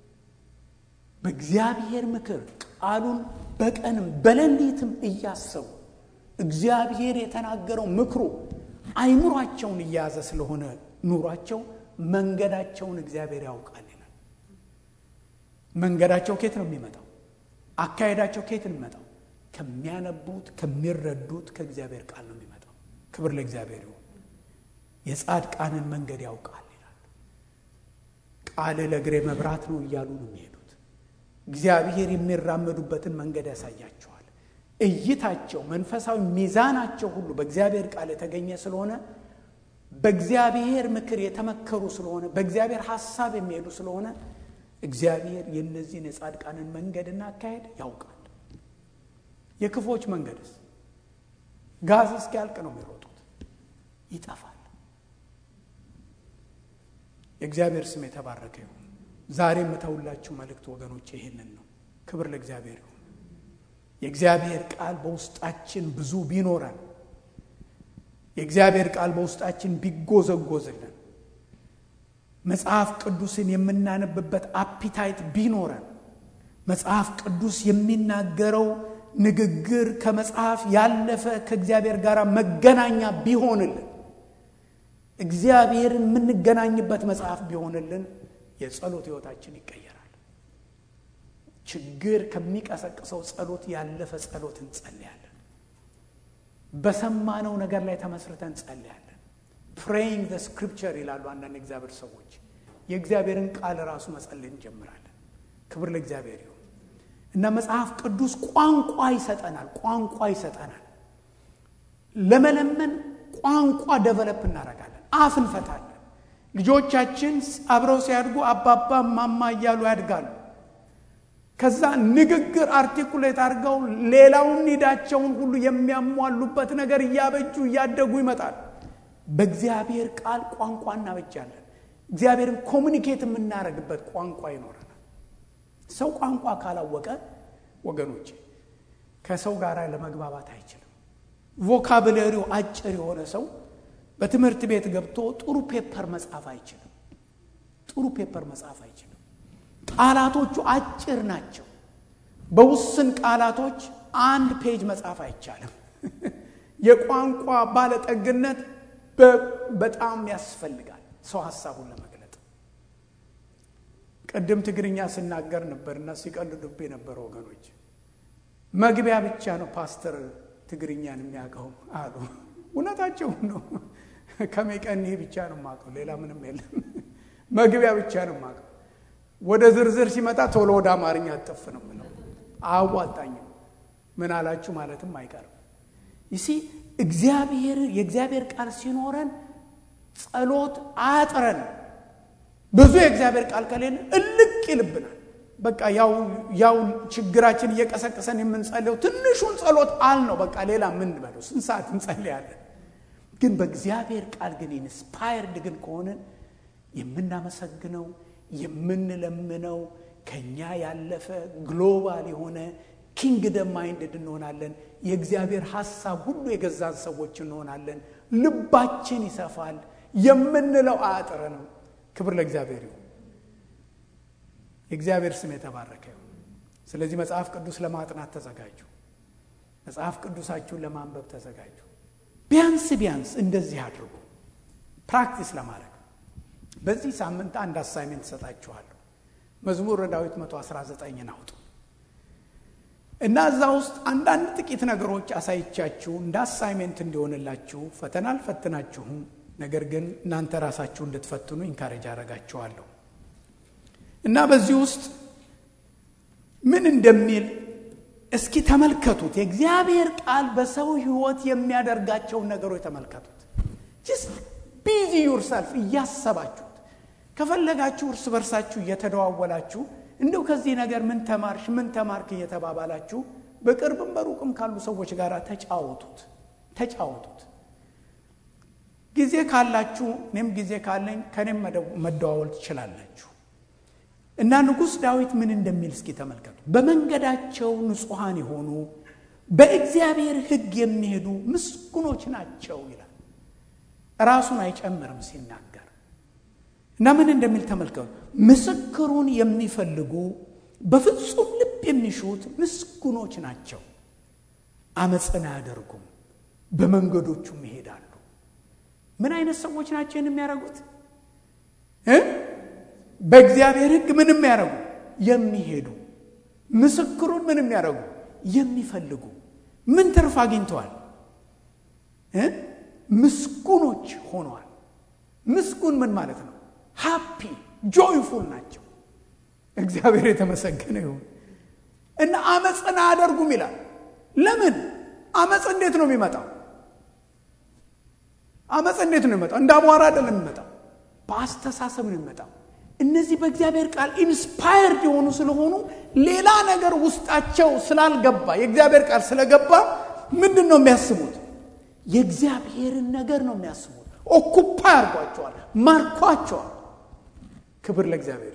በእግዚአብሔር ምክር ቃሉን በቀንም በሌሊትም እያሰቡ እግዚአብሔር የተናገረው ምክሩ አይምሯቸውን እየያዘ ስለሆነ ኑሯቸው መንገዳቸውን እግዚአብሔር ያውቃል ይላል። መንገዳቸው ኬት ነው የሚመጣው? አካሄዳቸው ኬት ነው የሚመጣው? ከሚያነቡት ከሚረዱት ከእግዚአብሔር ቃል ነው የሚመጣው። ክብር ለእግዚአብሔር ይሁን። የጻድቃንን መንገድ ያውቃል ይላል። ቃል ለእግሬ መብራት ነው እያሉ ነው የሚሄዱት። እግዚአብሔር የሚራመዱበትን መንገድ ያሳያቸዋል። እይታቸው፣ መንፈሳዊ ሚዛናቸው ሁሉ በእግዚአብሔር ቃል የተገኘ ስለሆነ በእግዚአብሔር ምክር የተመከሩ ስለሆነ በእግዚአብሔር ሐሳብ የሚሄዱ ስለሆነ እግዚአብሔር የእነዚህን የጻድቃንን መንገድና አካሄድ ያውቃል። የክፎች መንገድስ ጋዝ እስኪያልቅ ነው የሚሮጡት፣ ይጠፋል። የእግዚአብሔር ስም የተባረከ ይሁን። ዛሬ የምተውላችሁ መልእክት ወገኖች ይህንን ነው። ክብር ለእግዚአብሔር ይሁን። የእግዚአብሔር ቃል በውስጣችን ብዙ ቢኖረን የእግዚአብሔር ቃል በውስጣችን ቢጎዘጎዝልን መጽሐፍ ቅዱስን የምናነብበት አፒታይት ቢኖረን መጽሐፍ ቅዱስ የሚናገረው ንግግር ከመጽሐፍ ያለፈ ከእግዚአብሔር ጋር መገናኛ ቢሆንልን እግዚአብሔርን የምንገናኝበት መጽሐፍ ቢሆንልን የጸሎት ሕይወታችን ይቀየራል። ችግር ከሚቀሰቅሰው ጸሎት ያለፈ ጸሎት እንጸልያለን። በሰማነው ነገር ላይ ተመስርተን እንጸልያለን። ፕሬይንግ ዘ ስክሪፕቸር ይላሉ አንዳንድ እግዚአብሔር ሰዎች። የእግዚአብሔርን ቃል ራሱ መጸለይ እንጀምራለን። ክብር ለእግዚአብሔር ይሁን እና መጽሐፍ ቅዱስ ቋንቋ ይሰጠናል። ቋንቋ ይሰጠናል። ለመለመን ቋንቋ ደቨለፕ እናደርጋለን። አፍ እንፈታለን። ልጆቻችን አብረው ሲያድጉ አባባ ማማ እያሉ ያድጋሉ። ከዛ ንግግር አርቲኩሌት አድርገው ሌላውን ኒዳቸውን ሁሉ የሚያሟሉበት ነገር እያበጁ እያደጉ ይመጣል። በእግዚአብሔር ቃል ቋንቋ እናበጃለን። እግዚአብሔርን ኮሚኒኬት የምናደርግበት ቋንቋ ይኖረናል። ሰው ቋንቋ ካላወቀ ወገኖች ከሰው ጋር ለመግባባት አይችልም። ቮካብለሪው አጭር የሆነ ሰው በትምህርት ቤት ገብቶ ጥሩ ፔፐር መጻፍ አይችልም። ጥሩ ፔፐር መጻፍ አይችልም። ቃላቶቹ አጭር ናቸው። በውስን ቃላቶች አንድ ፔጅ መጻፍ አይቻልም። የቋንቋ ባለጠግነት በጣም ያስፈልጋል ሰው ሀሳቡን ለመግለጥ። ቅድም ትግርኛ ስናገር ነበርና ሲቀልዱብ የነበረ ወገኖች መግቢያ ብቻ ነው ፓስተር ትግርኛን የሚያውቀው አሉ። እውነታቸው ነው። ከሜቀን ይሄ ብቻ ነው የማውቀው፣ ሌላ ምንም የለም። መግቢያ ብቻ ነው የማውቀው። ወደ ዝርዝር ሲመጣ ቶሎ ወደ አማርኛ አጠፍ ነው ምለው። አዋጣኝም ምን አላችሁ ማለትም አይቀርም። ይሲ እግዚአብሔር የእግዚአብሔር ቃል ሲኖረን ጸሎት አያጥረን። ብዙ የእግዚአብሔር ቃል ከሌለ እልቅ ይልብናል። በቃ ያው ያው ችግራችን እየቀሰቀሰን የምንጸልየው ትንሹን ጸሎት አል ነው። በቃ ሌላ ምን በለው ስንት ሰዓት እንጸልያለን። ግን በእግዚአብሔር ቃል ግን ኢንስፓየርድ ግን ከሆንን የምናመሰግነው የምንለምነው ከኛ ያለፈ ግሎባል የሆነ ኪንግደም ማይንድድ እንሆናለን። የእግዚአብሔር ሐሳብ ሁሉ የገዛን ሰዎች እንሆናለን። ልባችን ይሰፋል። የምንለው አያጥረንም። ክብር ለእግዚአብሔር ይሁን። የእግዚአብሔር ስም የተባረከ ይሁን። ስለዚህ መጽሐፍ ቅዱስ ለማጥናት ተዘጋጁ። መጽሐፍ ቅዱሳችሁን ለማንበብ ተዘጋጁ። ቢያንስ ቢያንስ እንደዚህ አድርጉ፣ ፕራክቲስ ለማድረግ በዚህ ሳምንት አንድ አሳይሜንት እሰጣችኋለሁ። መዝሙር ዳዊት 119ን አውጡ እና እዛ ውስጥ አንዳንድ ጥቂት ነገሮች አሳይቻችሁ እንደ አሳይሜንት እንዲሆንላችሁ ፈተና አልፈትናችሁም፣ ነገር ግን እናንተ ራሳችሁ እንድትፈትኑ ኢንካሬጅ አደርጋችኋለሁ እና በዚህ ውስጥ ምን እንደሚል እስኪ ተመልከቱት። የእግዚአብሔር ቃል በሰው ሕይወት የሚያደርጋቸውን ነገሮች ተመልከቱት። ጅስት ቢዚ ዩርሰልፍ እያሰባችሁት ከፈለጋችሁ እርስ በርሳችሁ እየተደዋወላችሁ እንደው ከዚህ ነገር ምን ተማርሽ ምን ተማርክ እየተባባላችሁ በቅርብም በሩቅም ካሉ ሰዎች ጋር ተጫወቱት ተጫወቱት። ጊዜ ካላችሁ እኔም ጊዜ ካለኝ ከኔም መደዋወል ትችላላችሁ። እና ንጉሥ ዳዊት ምን እንደሚል እስኪ ተመልከቱ። በመንገዳቸው ንጹሐን የሆኑ በእግዚአብሔር ሕግ የሚሄዱ ምስጉኖች ናቸው ይላል። ራሱን አይጨምርም ሲናገር እና ምን እንደሚል ተመልከቱ። ምስክሩን የሚፈልጉ በፍጹም ልብ የሚሹት ምስጉኖች ናቸው። አመፅን አያደርጉም፣ በመንገዶቹም ይሄዳሉ። ምን አይነት ሰዎች ናቸው የሚያደርጉት? በእግዚአብሔር ሕግ ምን የሚያደርጉ የሚሄዱ ምስክሩን ምን የሚያደርጉ የሚፈልጉ ምን ትርፍ አግኝተዋል? ምስጉኖች ሆነዋል። ምስጉን ምን ማለት ነው? ሃፒ ጆይፉል ናቸው። እግዚአብሔር የተመሰገነ ይሁን እና አመፅን አያደርጉም ይላል። ለምን? አመፅ እንዴት ነው የሚመጣው? አመፅ እንዴት ነው የሚመጣው? እንደ አቧራ አይደለም የሚመጣው፣ በአስተሳሰብ ነው የሚመጣው። እነዚህ በእግዚአብሔር ቃል ኢንስፓየርድ የሆኑ ስለሆኑ ሌላ ነገር ውስጣቸው ስላልገባ የእግዚአብሔር ቃል ስለገባ ምንድን ነው የሚያስቡት? የእግዚአብሔርን ነገር ነው የሚያስቡት። ኦኩፓ ያርጓቸዋል፣ ማርኳቸዋል። ክብር ለእግዚአብሔር።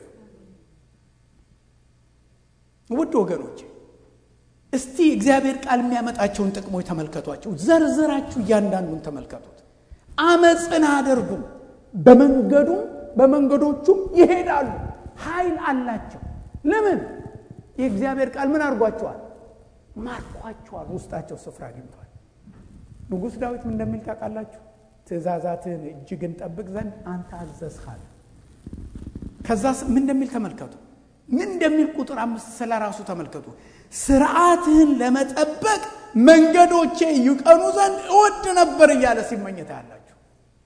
ውድ ወገኖቼ እስቲ እግዚአብሔር ቃል የሚያመጣቸውን ጥቅሞች ተመልከቷቸው። ዘርዝራችሁ እያንዳንዱን ተመልከቱት። አመፅን አያደርጉም፣ በመንገዱም በመንገዶቹም ይሄዳሉ። ኃይል አላቸው። ለምን? የእግዚአብሔር ቃል ምን አድርጓቸዋል? ማርኳቸዋል። ውስጣቸው ስፍራ አግኝቷል። ንጉሥ ዳዊት ምን እንደሚል ታውቃላችሁ? ትእዛዛትህን እጅግን ጠብቅ ዘንድ አንተ አዘዝሃል። ከዛ ምን እንደሚል ተመልከቱ። ምን እንደሚል ቁጥር አምስት ስለ ራሱ ተመልከቱ። ስርዓትህን ለመጠበቅ መንገዶቼ ይቀኑ ዘንድ እወድ ነበር እያለ ሲመኘት ያላችሁ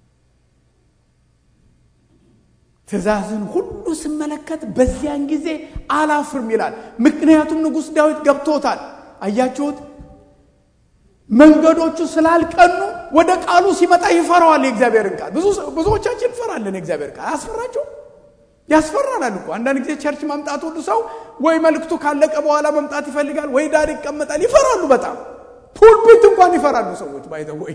ትእዛዝን ሁሉ ስመለከት በዚያን ጊዜ አላፍርም ይላል። ምክንያቱም ንጉሥ ዳዊት ገብቶታል። አያችሁት? መንገዶቹ ስላልቀኑ ወደ ቃሉ ሲመጣ ይፈራዋል የእግዚአብሔርን ቃል። ብዙዎቻችን እንፈራለን የእግዚአብሔር ቃል። አያስፈራቸው? ያስፈራናል እኮ አንዳንድ ጊዜ ቸርች መምጣት ሁሉ ሰው ወይ መልእክቱ ካለቀ በኋላ መምጣት ይፈልጋል፣ ወይ ዳር ይቀመጣል። ይፈራሉ በጣም ፑልፒት እንኳን ይፈራሉ ሰዎች ባይተ ወይ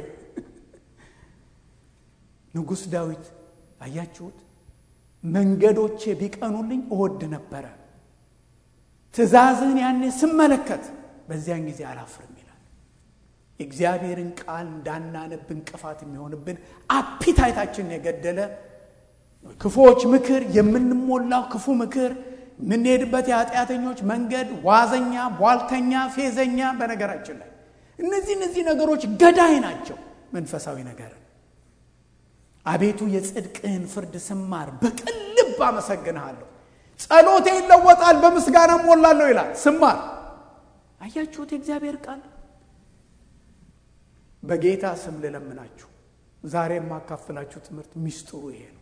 ንጉሥ ዳዊት አያችሁት? መንገዶቼ ቢቀኑልኝ እወድ ነበረ፣ ትእዛዝህን ያኔ ስመለከት በዚያን ጊዜ አላፍርም ይላል። የእግዚአብሔርን ቃል እንዳናነብ እንቅፋት የሚሆንብን አፒታይታችንን የገደለ ክፉዎች ምክር የምንሞላው ክፉ ምክር የምንሄድበት የኃጢአተኞች መንገድ ዋዘኛ፣ ቧልተኛ፣ ፌዘኛ። በነገራችን ላይ እነዚህ እነዚህ ነገሮች ገዳይ ናቸው መንፈሳዊ ነገርን አቤቱ የጽድቅህን ፍርድ ስማር በቅን ልብ አመሰግንሃለሁ። ጸሎቴ ይለወጣል በምስጋና ሞላለሁ ይላል ስማር። አያችሁት? የእግዚአብሔር ቃል በጌታ ስም ልለምናችሁ ዛሬ የማካፍላችሁ ትምህርት ሚስጥሩ ይሄ ነው።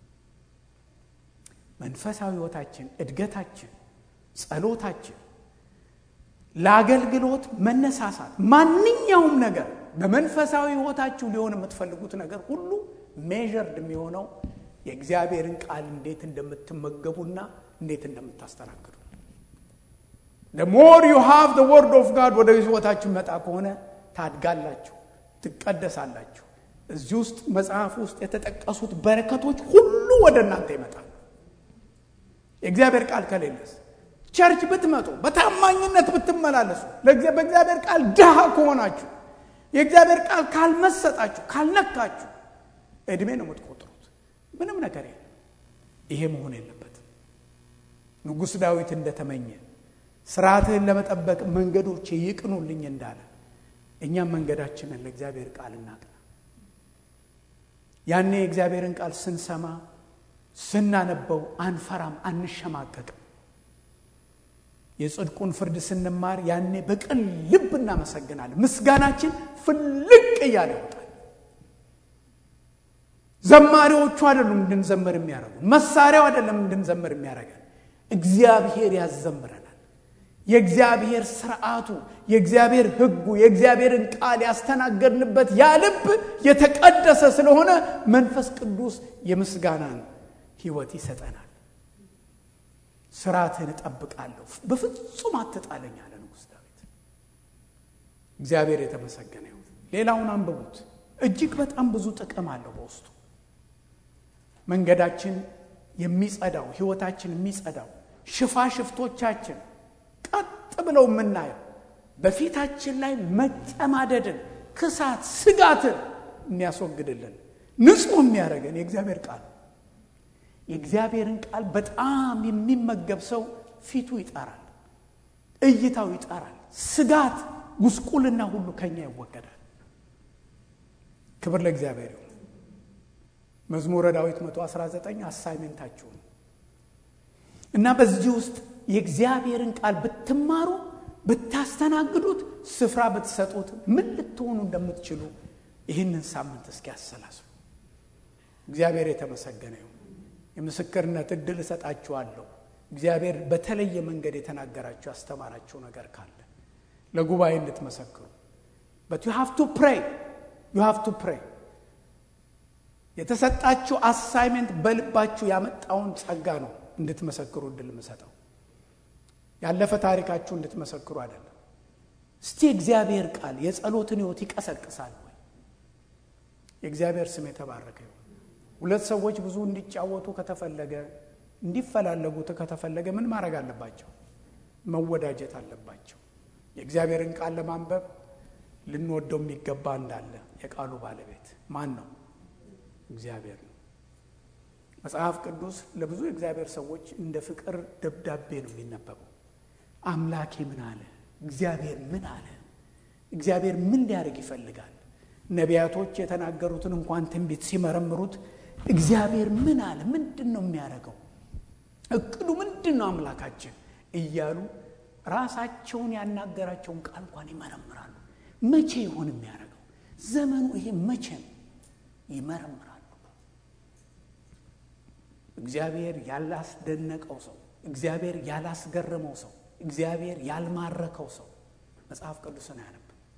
መንፈሳዊ ሕይወታችን፣ እድገታችን፣ ጸሎታችን፣ ለአገልግሎት መነሳሳት፣ ማንኛውም ነገር በመንፈሳዊ ሕይወታችሁ ሊሆን የምትፈልጉት ነገር ሁሉ ሜዥርድ የሚሆነው የእግዚአብሔርን ቃል እንዴት እንደምትመገቡና እንዴት እንደምታስተናግዱ ሞር ዩ ሃቭ ደ ወርድ ኦፍ ጋድ ወደ ሕይወታችሁ መጣ ከሆነ ታድጋላችሁ፣ ትቀደሳላችሁ። እዚህ ውስጥ መጽሐፍ ውስጥ የተጠቀሱት በረከቶች ሁሉ ወደ እናንተ ይመጣል። የእግዚአብሔር ቃል ከሌለስ ቸርች ብትመጡ በታማኝነት ብትመላለሱ በእግዚአብሔር ቃል ድሃ ከሆናችሁ የእግዚአብሔር ቃል ካልመሰጣችሁ ካልነካችሁ እድሜ ነው የምትቆጥሩት። ምንም ነገር የለም። ይሄ መሆን የለበትም። ንጉሥ ዳዊት እንደተመኘ ስርዓትህን ለመጠበቅ መንገዶቼ ይቅኑልኝ እንዳለ እኛም መንገዳችንን ለእግዚአብሔር ቃል እናቅና። ያኔ የእግዚአብሔርን ቃል ስንሰማ ስናነበው አንፈራም፣ አንሸማቀቅም። የጽድቁን ፍርድ ስንማር ያኔ በቅን ልብ እናመሰግናለን። ምስጋናችን ፍልቅ እያለ ይወጣል። ዘማሪዎቹ አይደሉም እንድንዘምር የሚያደርጉን፣ መሳሪያው አይደለም እንድንዘምር የሚያደርገን፣ እግዚአብሔር ያዘምረናል። የእግዚአብሔር ስርዓቱ፣ የእግዚአብሔር ሕጉ፣ የእግዚአብሔርን ቃል ያስተናገድንበት ያ ልብ የተቀደሰ ስለሆነ መንፈስ ቅዱስ የምስጋናን ሕይወት ይሰጠናል። ስርዓትህን እጠብቃለሁ፣ በፍጹም አትጣለኝ አለ ንጉሥ ዳዊት። እግዚአብሔር የተመሰገነ ይሁን። ሌላውን አንብቡት። እጅግ በጣም ብዙ ጥቅም አለው በውስጡ። መንገዳችን የሚጸዳው ሕይወታችን የሚጸዳው ሽፋሽፍቶቻችን ቀጥ ብለው የምናየው በፊታችን ላይ መጨማደድን፣ ክሳት፣ ስጋትን የሚያስወግድልን ንጹሕ የሚያደርገን የእግዚአብሔር ቃል የእግዚአብሔርን ቃል በጣም የሚመገብ ሰው ፊቱ ይጠራል፣ እይታው ይጠራል። ስጋት፣ ጉስቁልና ሁሉ ከኛ ይወገዳል። ክብር ለእግዚአብሔር ይሁን። መዝሙረ ዳዊት 119 አሳይሜንታችሁ ነው እና በዚህ ውስጥ የእግዚአብሔርን ቃል ብትማሩ ብታስተናግዱት፣ ስፍራ ብትሰጡት ምን ልትሆኑ እንደምትችሉ ይህንን ሳምንት እስኪ ያሰላስሉ። እግዚአብሔር የተመሰገነ ይሁን። የምስክርነት እድል እሰጣችኋለሁ። እግዚአብሔር በተለየ መንገድ የተናገራችሁ ያስተማራችሁ ነገር ካለ ለጉባኤ እንድትመሰክሩ በት ዩ ሃቭ ቱ ፕሬይ ዩ ሃቭ ቱ ፕሬይ የተሰጣችሁ አሳይሜንት በልባችሁ ያመጣውን ጸጋ ነው እንድትመሰክሩ እድል የምሰጠው ያለፈ ታሪካችሁ እንድትመሰክሩ አይደለም። እስቲ እግዚአብሔር ቃል የጸሎትን ሕይወት ይቀሰቅሳል ወይ? የእግዚአብሔር ስም የተባረከ ይሁን። ሁለት ሰዎች ብዙ እንዲጫወቱ ከተፈለገ እንዲፈላለጉ ከተፈለገ ምን ማድረግ አለባቸው? መወዳጀት አለባቸው። የእግዚአብሔርን ቃል ለማንበብ ልንወደው የሚገባ እንዳለ የቃሉ ባለቤት ማን ነው? እግዚአብሔር ነው። መጽሐፍ ቅዱስ ለብዙ የእግዚአብሔር ሰዎች እንደ ፍቅር ደብዳቤ ነው የሚነበበው። አምላኬ ምን አለ? እግዚአብሔር ምን አለ? እግዚአብሔር ምን ሊያደርግ ይፈልጋል? ነቢያቶች የተናገሩትን እንኳን ትንቢት ሲመረምሩት እግዚአብሔር ምን አለ? ምንድን ነው የሚያደርገው? እቅዱ ምንድን ነው? አምላካችን እያሉ ራሳቸውን ያናገራቸውን ቃል እንኳን ይመረምራሉ። መቼ ይሆን የሚያደርገው? ዘመኑ ይሄ መቼ ነው? ይመረምራሉ። እግዚአብሔር ያላስደነቀው ሰው፣ እግዚአብሔር ያላስገረመው ሰው፣ እግዚአብሔር ያልማረከው ሰው መጽሐፍ ቅዱስን አያነብም።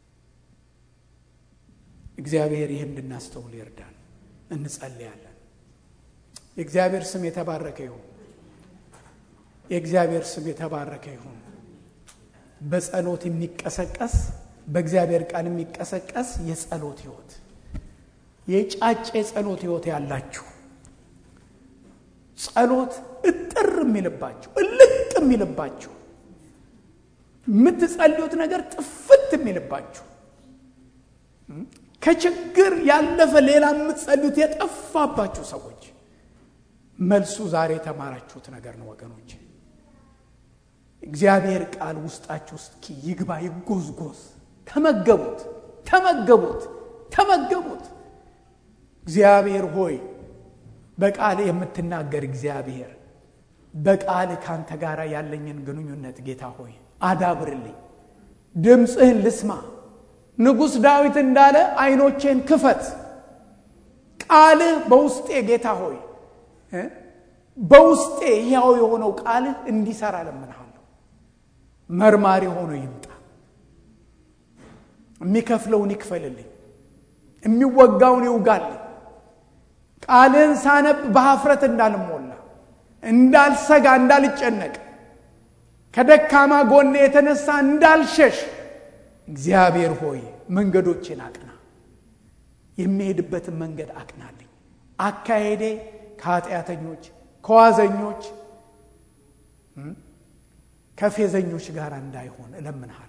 እግዚአብሔር ይህ እንድናስተውል ይርዳል። እንጸልያለን። የእግዚአብሔር ስም የተባረከ ይሁን። የእግዚአብሔር ስም የተባረከ ይሁን። በጸሎት የሚቀሰቀስ በእግዚአብሔር ቃል የሚቀሰቀስ የጸሎት ህይወት የጫጭ የጸሎት ህይወት ያላችሁ ጸሎት እጥር የሚልባችሁ እልቅ የሚልባችሁ የምትጸልዩት ነገር ጥፍት የሚልባችሁ ከችግር ያለፈ ሌላ የምትጸልዩት የጠፋባችሁ ሰዎች መልሱ ዛሬ የተማራችሁት ነገር ነው ወገኖች። እግዚአብሔር ቃል ውስጣችሁ ውስጥ ይግባ፣ ይጎዝጎዝ። ተመገቡት፣ ተመገቡት፣ ተመገቡት። እግዚአብሔር ሆይ በቃል የምትናገር እግዚአብሔር በቃል ካንተ ጋር ያለኝን ግንኙነት ጌታ ሆይ አዳብርልኝ፣ ድምፅህን ልስማ። ንጉሥ ዳዊት እንዳለ አይኖቼን ክፈት፣ ቃልህ በውስጤ ጌታ ሆይ በውስጤ ሕያው የሆነው ቃልህ እንዲሰራ ለምንሃለሁ። መርማሪ ሆኖ ይምጣ። የሚከፍለውን ይክፈልልኝ፣ የሚወጋውን ይውጋልኝ። ቃልህን ሳነብ በሀፍረት እንዳልሞላ፣ እንዳልሰጋ፣ እንዳልጨነቅ፣ ከደካማ ጎኔ የተነሳ እንዳልሸሽ እግዚአብሔር ሆይ መንገዶችን አቅና፣ የሚሄድበትን መንገድ አቅናልኝ። አካሄዴ ከኃጢአተኞች ከዋዘኞች ከፌዘኞች ጋር እንዳይሆን እለምንሃለሁ።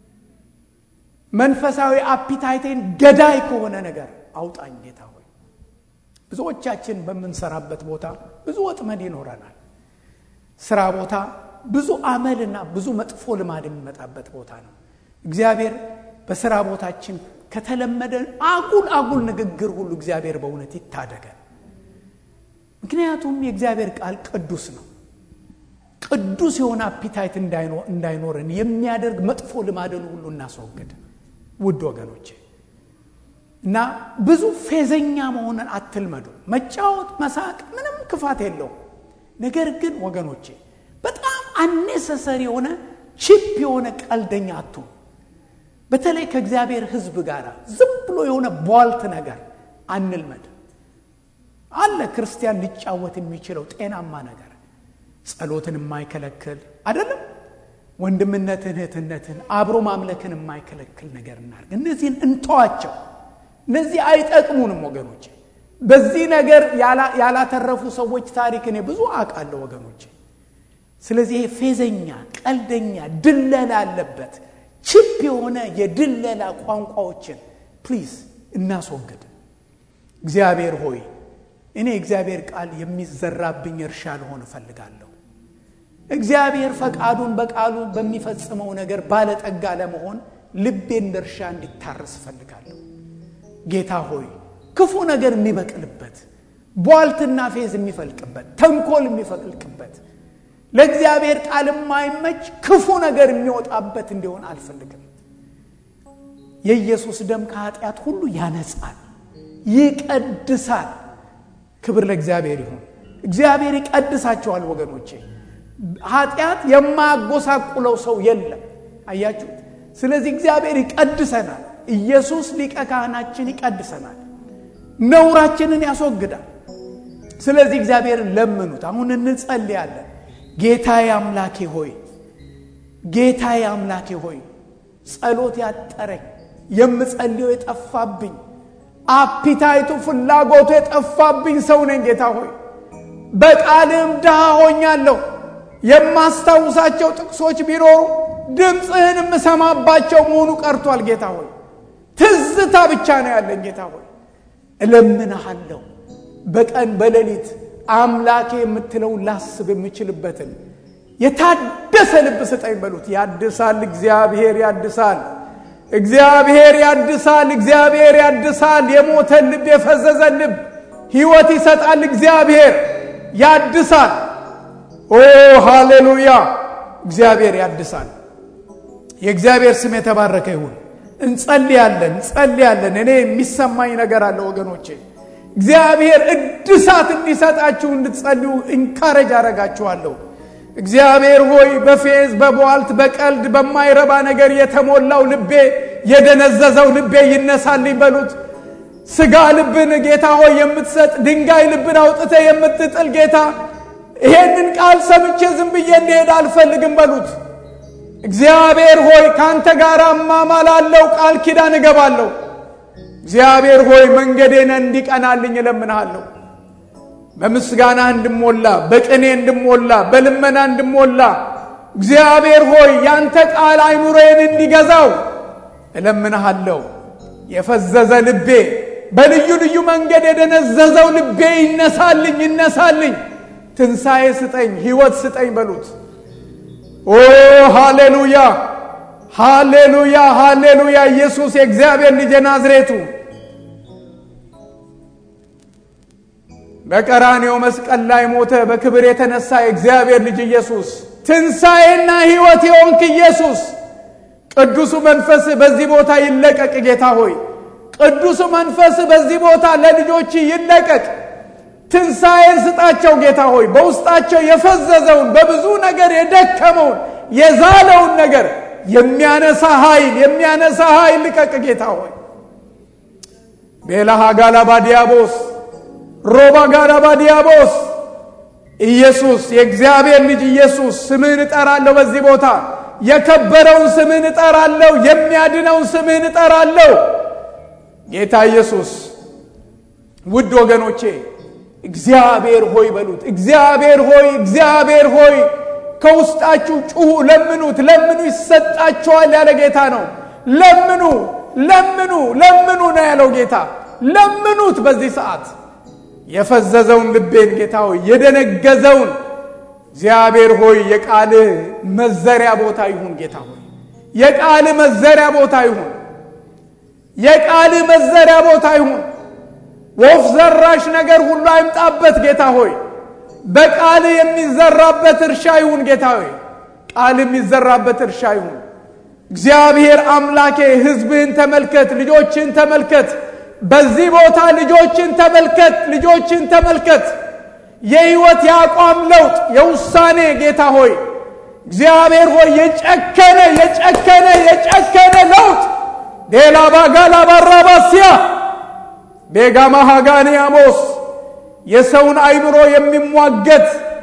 መንፈሳዊ አፒታይቴን ገዳይ ከሆነ ነገር አውጣኝ ጌታ ሆይ። ብዙዎቻችን በምንሰራበት ቦታ ብዙ ወጥመድ ይኖረናል። ስራ ቦታ ብዙ አመልና ብዙ መጥፎ ልማድ የሚመጣበት ቦታ ነው። እግዚአብሔር በስራ ቦታችን ከተለመደ አጉል አጉል ንግግር ሁሉ እግዚአብሔር በእውነት ይታደገን። ምክንያቱም የእግዚአብሔር ቃል ቅዱስ ነው። ቅዱስ የሆነ አፒታይት እንዳይኖረን የሚያደርግ መጥፎ ልማድን ሁሉ እናስወግድ። ውድ ወገኖቼ እና ብዙ ፌዘኛ መሆንን አትልመዱ። መጫወት፣ መሳቅ ምንም ክፋት የለውም። ነገር ግን ወገኖቼ በጣም አኔሰሰሪ የሆነ ቺፕ የሆነ ቀልደኛ አትሁኑ። በተለይ ከእግዚአብሔር ሕዝብ ጋር ዝም ብሎ የሆነ ቧልት ነገር አንልመድ። አለ ክርስቲያን ሊጫወት የሚችለው ጤናማ ነገር ጸሎትን የማይከለክል አይደለም። ወንድምነትን፣ እህትነትን፣ አብሮ ማምለክን የማይከለክል ነገር እናድርግ። እነዚህን እንተዋቸው። እነዚህ አይጠቅሙንም ወገኖቼ። በዚህ ነገር ያላተረፉ ሰዎች ታሪክ እኔ ብዙ አውቃለሁ ወገኖቼ። ስለዚህ ይሄ ፌዘኛ፣ ቀልደኛ፣ ድለላ አለበት ችፕ የሆነ የድለላ ቋንቋዎችን ፕሊዝ እናስወግድ። እግዚአብሔር ሆይ እኔ እግዚአብሔር ቃል የሚዘራብኝ እርሻ ልሆን እፈልጋለሁ። እግዚአብሔር ፈቃዱን በቃሉ በሚፈጽመው ነገር ባለጠጋ ለመሆን ልቤ እንደ እርሻ እንዲታረስ እፈልጋለሁ። ጌታ ሆይ ክፉ ነገር የሚበቅልበት፣ ቧልትና ፌዝ የሚፈልቅበት፣ ተንኮል የሚፈልቅበት፣ ለእግዚአብሔር ቃል የማይመች ክፉ ነገር የሚወጣበት እንዲሆን አልፈልግም። የኢየሱስ ደም ከኃጢአት ሁሉ ያነጻል፣ ይቀድሳል። ክብር ለእግዚአብሔር ይሁን። እግዚአብሔር ይቀድሳቸዋል ወገኖቼ። ኃጢአት የማያጎሳቁለው ሰው የለም። አያችሁት? ስለዚህ እግዚአብሔር ይቀድሰናል። ኢየሱስ ሊቀ ካህናችን ይቀድሰናል፣ ነውራችንን ያስወግዳል። ስለዚህ እግዚአብሔርን ለምኑት። አሁን እንጸልያለን። ጌታዬ አምላኬ ሆይ ጌታዬ አምላኬ ሆይ ጸሎት ያጠረኝ የምጸልየው የጠፋብኝ አፒታይቱ ፍላጎቱ የጠፋብኝ ሰው ነኝ። ጌታ ሆይ በቃልም ድሃ ሆኛለሁ። የማስታውሳቸው ጥቅሶች ቢኖሩ ድምፅህን የምሰማባቸው መሆኑ ቀርቷል። ጌታ ሆይ ትዝታ ብቻ ነው ያለኝ። ጌታ ሆይ እለምንሃለሁ በቀን በሌሊት አምላኬ የምትለውን ላስብ የምችልበትን የታደሰ ልብ ስጠኝ በሉት። ያድሳል፣ እግዚአብሔር ያድሳል። እግዚአብሔር ያድሳል። እግዚአብሔር ያድሳል። የሞተን ልብ፣ የፈዘዘን ልብ ሕይወት ይሰጣል። እግዚአብሔር ያድሳል። ኦ ሃሌሉያ! እግዚአብሔር ያድሳል። የእግዚአብሔር ስም የተባረከ ይሁን። እንጸልያለን፣ እንጸልያለን። እኔ የሚሰማኝ ነገር አለ ወገኖቼ። እግዚአብሔር እድሳት እንዲሰጣችሁ እንድትጸልዩ እንካረጅ አረጋችኋለሁ። እግዚአብሔር ሆይ በፌዝ በቧልት በቀልድ በማይረባ ነገር የተሞላው ልቤ የደነዘዘው ልቤ ይነሳልኝ በሉት። ስጋ ልብን ጌታ ሆይ የምትሰጥ ድንጋይ ልብን አውጥተ የምትጥል ጌታ ይሄንን ቃል ሰምቼ ዝም ብዬ እንዲሄድ አልፈልግም በሉት። እግዚአብሔር ሆይ ከአንተ ጋር እማማላለሁ፣ ቃል ኪዳን እገባለሁ። እግዚአብሔር ሆይ መንገዴን እንዲቀናልኝ እለምንሃለሁ። በምስጋና እንድሞላ፣ በቅኔ እንድሞላ፣ በልመና እንድሞላ እግዚአብሔር ሆይ ያንተ ቃል አይኑሮዬን እንዲገዛው እለምንሃለሁ። የፈዘዘ ልቤ በልዩ ልዩ መንገድ የደነዘዘው ልቤ ይነሳልኝ፣ ይነሳልኝ። ትንሣኤ ስጠኝ፣ ሕይወት ስጠኝ በሉት። ኦ ሃሌሉያ፣ ሃሌሉያ፣ ሃሌሉያ። ኢየሱስ የእግዚአብሔር ልጅ ናዝሬቱ በቀራኔው መስቀል ላይ ሞተ። በክብር የተነሳ የእግዚአብሔር ልጅ ኢየሱስ ትንሣኤና ሕይወት የሆንክ ኢየሱስ ቅዱሱ መንፈስ በዚህ ቦታ ይለቀቅ። ጌታ ሆይ ቅዱሱ መንፈስ በዚህ ቦታ ለልጆች ይለቀቅ። ትንሣኤን ስጣቸው ጌታ ሆይ በውስጣቸው የፈዘዘውን በብዙ ነገር የደከመውን የዛለውን ነገር የሚያነሳ ኃይል የሚያነሳ ኃይል ልቀቅ ጌታ ሆይ ቤላሃ ጋላባ ዲያቦስ ሮባ ጋላባ ዲያቦስ ኢየሱስ የእግዚአብሔር ልጅ ኢየሱስ ስምህን እጠራለሁ በዚህ ቦታ የከበረውን ስምህን እጠራለሁ የሚያድነውን ስምህን እጠራለሁ ጌታ ኢየሱስ ውድ ወገኖቼ እግዚአብሔር ሆይ በሉት እግዚአብሔር ሆይ እግዚአብሔር ሆይ ከውስጣችሁ ጩሁ ለምኑት ለምኑ ይሰጣችኋል ያለ ጌታ ነው ለምኑ ለምኑ ለምኑ ነው ያለው ጌታ ለምኑት በዚህ ሰዓት የፈዘዘውን ልቤን ጌታ ሆይ የደነገዘውን እግዚአብሔር ሆይ የቃልህ መዘሪያ ቦታ ይሁን ጌታ ሆይ የቃልህ መዘሪያ ቦታ ይሁን የቃልህ መዘሪያ ቦታ ይሁን ወፍ ዘራሽ ነገር ሁሉ አይምጣበት ጌታ ሆይ በቃል የሚዘራበት እርሻ ይሁን ጌታ ሆይ ቃል የሚዘራበት እርሻ ይሁን እግዚአብሔር አምላኬ ህዝብህን ተመልከት ልጆችን ተመልከት በዚህ ቦታ ልጆችን ተመልከት ልጆችን ተመልከት የህይወት የአቋም ለውጥ የውሳኔ ጌታ ሆይ እግዚአብሔር ሆይ የጨከነ የጨከነ የጨከነ ለውጥ ሌላ ባጋላ ባራባሲያ ቤጋማ ሃጋኒ አሞስ የሰውን አይምሮ የሚሟገት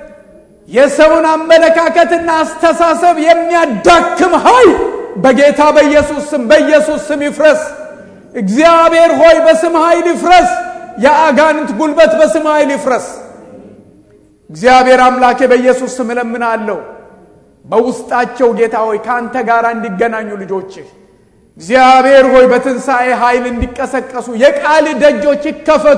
የሰውን አመለካከትና አስተሳሰብ የሚያዳክም ኃይል በጌታ በኢየሱስ ስም በኢየሱስ ስም ይፍረስ። እግዚአብሔር ሆይ በስም ኃይል ይፍረስ። የአጋንንት ጉልበት በስም ኃይል ይፍረስ። እግዚአብሔር አምላኬ በኢየሱስ ስም እለምናለሁ። በውስጣቸው ጌታ ሆይ ከአንተ ጋር እንዲገናኙ ልጆችህ እግዚአብሔር ሆይ በትንሣኤ ኃይል እንዲቀሰቀሱ የቃል ደጆች ይከፈቱ።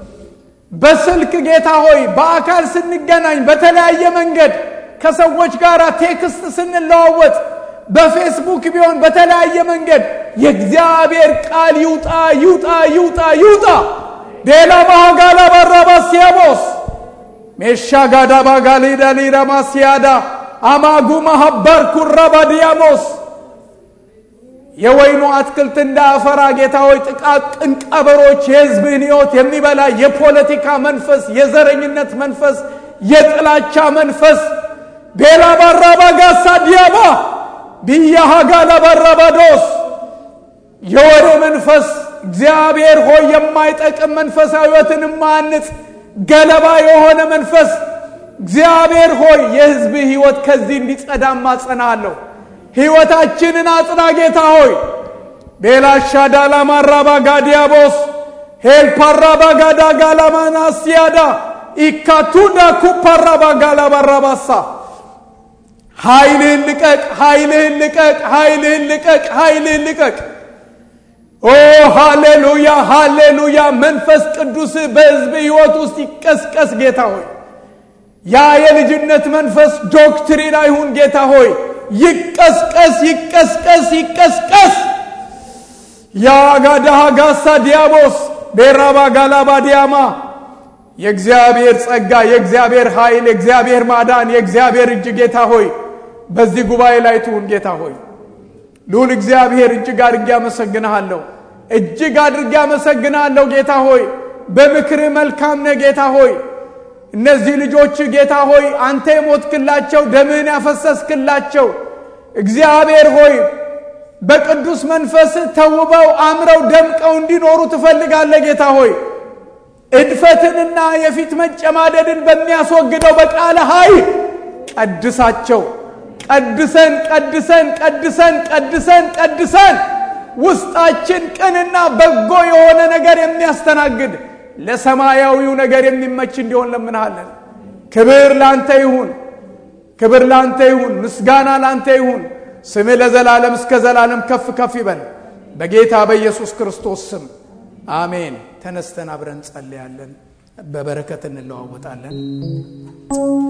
በስልክ ጌታ ሆይ በአካል ስንገናኝ በተለያየ መንገድ ከሰዎች ጋር ቴክስት ስንለዋወጥ በፌስቡክ ቢሆን በተለያየ መንገድ የእግዚአብሔር ቃል ይውጣ ይውጣ ይውጣ ይውጣ። ዴላ ማሃጋላ ባራባ ሲያቦስ ሜሻ ጋዳ ባጋሊዳ ሊራማ ሲያዳ አማጉ ማሀበር ኩራባ ዲያሞስ የወይኑ አትክልት እንዳያፈራ ጌታ ሆይ ጥቃቅን ቀበሮች የሕዝብን ሕይወት የሚበላ የፖለቲካ መንፈስ፣ የዘረኝነት መንፈስ፣ የጥላቻ መንፈስ ቤላ ባራባ ጋሳ ዲያባ ብያሃ ጋላ ባራባዶስ የወሬ መንፈስ እግዚአብሔር ሆይ የማይጠቅም መንፈሳዊ ሕይወትን የማያንጽ ገለባ የሆነ መንፈስ እግዚአብሔር ሆይ የሕዝብ ሕይወት ከዚህ እንዲጸዳ ማጸናለሁ። ሕይወታችንን አጽና ጌታ ሆይ ቤላሻ ዳላማራባ ጋዲያቦስ ሄልፓራባ ጋዳ ጋላማናስያዳ ኢካቱዳ ኩፓራባ ጋላባራባሳ ኃይልህን ልቀቅ፣ ኃይልህን ልቀቅ፣ ኃይልህን ልቀቅ፣ ኃይልህን ልቀቅ። ኦ ሃሌሉያ፣ ሃሌሉያ። መንፈስ ቅዱስ በሕዝብ ሕይወት ውስጥ ይቀስቀስ ጌታ ሆይ ያ የልጅነት መንፈስ ዶክትሪን አይሁን ጌታ ሆይ ይቀስቀስ ይቀስቀስ ይቀስቀስ። የአጋዳሃ ጋሳ ዲያቦስ ቤራባ ጋላባ ዲያማ የእግዚአብሔር ጸጋ፣ የእግዚአብሔር ኃይል፣ የእግዚአብሔር ማዳን፣ የእግዚአብሔር እጅ ጌታ ሆይ በዚህ ጉባኤ ላይ ትሁን ጌታ ሆይ ልዑል እግዚአብሔር እጅግ አድርጌ አመሰግንሃለሁ። እጅግ አድርጌ አመሰግንሃለሁ ጌታ ሆይ በምክርህ መልካም ነህ ጌታ ሆይ እነዚህ ልጆች ጌታ ሆይ አንተ የሞትክላቸው ደምህን ያፈሰስክላቸው እግዚአብሔር ሆይ በቅዱስ መንፈስ ተውበው አምረው ደምቀው እንዲኖሩ ትፈልጋለህ ጌታ ሆይ እድፈትንና የፊት መጨማደድን በሚያስወግደው በቃለ ኃይል ቀድሳቸው። ቀድሰን ቀድሰን ቀድሰን ቀድሰን ቀድሰን ውስጣችን ቅንና በጎ የሆነ ነገር የሚያስተናግድ ለሰማያዊው ነገር የሚመች እንዲሆን ለምንሃለን። ክብር ላንተ ይሁን፣ ክብር ላንተ ይሁን፣ ምስጋና ላንተ ይሁን። ስምህ ለዘላለም እስከ ዘላለም ከፍ ከፍ ይበል። በጌታ በኢየሱስ ክርስቶስ ስም አሜን። ተነስተን አብረን ጸልያለን፣ በበረከት እንለዋወጣለን።